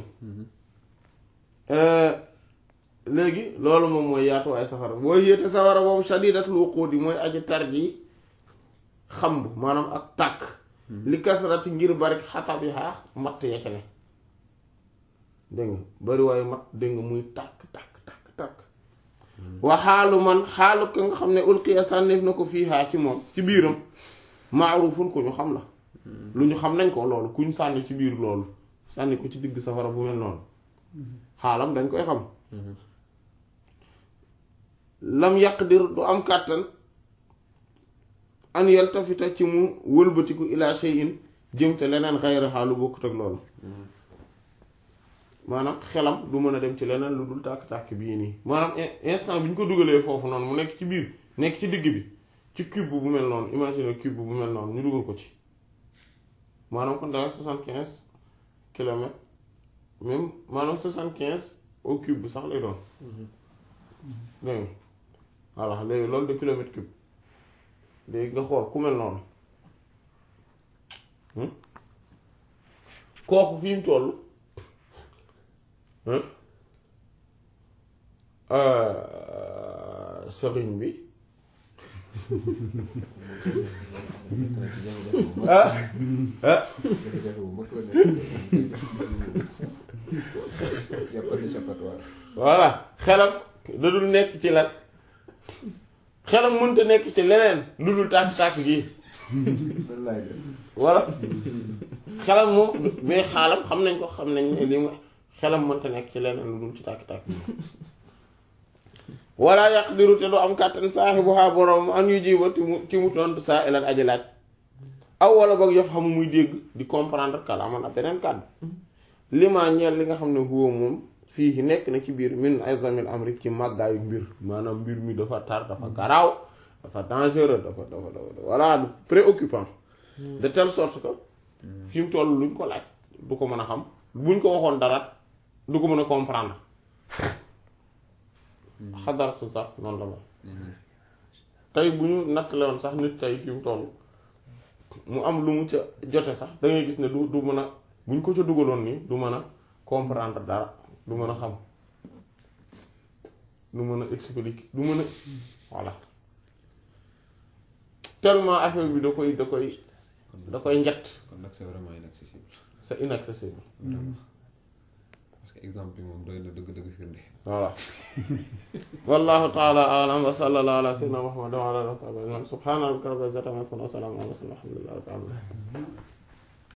nga léegi loolu moom mooy yaatuwaay safara boo yéete safara boobu shadidatul wuquudi mooy aji tar ji xamb maanaam ak tàkk li kasarati ngir bari xatab yi xaax matt ya ca ne dégg nga bari waaye matt dégg nga muy tàkk tàkk tàkk tàkk wa xaalu man xaalu ka nga xam ne ulqiya sànneef na ko fii xaa ci moom ci biiram maarufun ku ñu xam la lu ñu xam nañ ko loolu ku ñu sànni ci biir loolu sànni ko ci digg safara bu mel noonu xaalam dañ koy xam lam yaqdir du am kàttan an yaltafita ci mu wëlbatiku ila shay'in jëm te leneen xayra xaalu bokkut ak loolu maanaam xelam du mën a dem ci leneen lu dul tàkk-tàkk bii nii maanaam instant bi ñu ko dugalee foofu noonu mu nekk ci biir nekk ci digg bi ci cube bu mel noonu imagine cube bu mel noonu ñu dugal ko ci maanaam kon danga soixante quinze kilomètres même maanaam soixante quinze au cube bi sax lay doon dégg nga voilà léegi loolu de kilomètre cube léegi nga xool ku mel noonu kooku fi mu toll sëriñ bi ah ah voilà xelam da dul nekk ci lan xelam mënta nekk ci leneen lu dul tàkk-tàkk gi voilà xelam moom mais xaalam xam nañ ko xam nañ ne li mu xelam mënta nekk ci leneen lu dul ci tàkk-tàkk gi walla yaqdiru te du am kàttan saaxibuhaa boroom an yu jiba ci mu ci mu tontu saa ilan aji laaj aw wala boog yof xamu muy dégg di comprendre kalaaman ak beneen kàddu lima ñeel li nga xam ne huwa moom fii nekk na ci biir min azamil amri ci màggaayu mbir maanaam mbir mi dafa tar dafa garaaw dafa dangereux dafa dafa dafa voilà préoccupant de telle sorte que fi mu toll luñ ko laaj du ko mën a xam buñ ko waxoon dara du ko mën a comprendre xadaratu sax noonu la mel tey bu ñu nattale woon sax nit tey fi mu toll mu am lu mu ca jote sax da ngay gis ne du du mën a buñ ko ca dugaloon nii du mën a comprendre dara du mën a xam du mën a expliquer du mën a voilà tellement affaire bi da koy da koy da koy njett kon nag c'est vraiment inaccessible c'est inaccessible parce que exemple bi moom doy na dëgg-dëgg firnde voilà wallahu taala alam wa sallallahu ala sayyidina muhammad wa ala alihi wa sahbihi subhana rabbika rabbil izzati amma yasifun wa salamun ala al mursalin walhamdulillahi rabbil alamin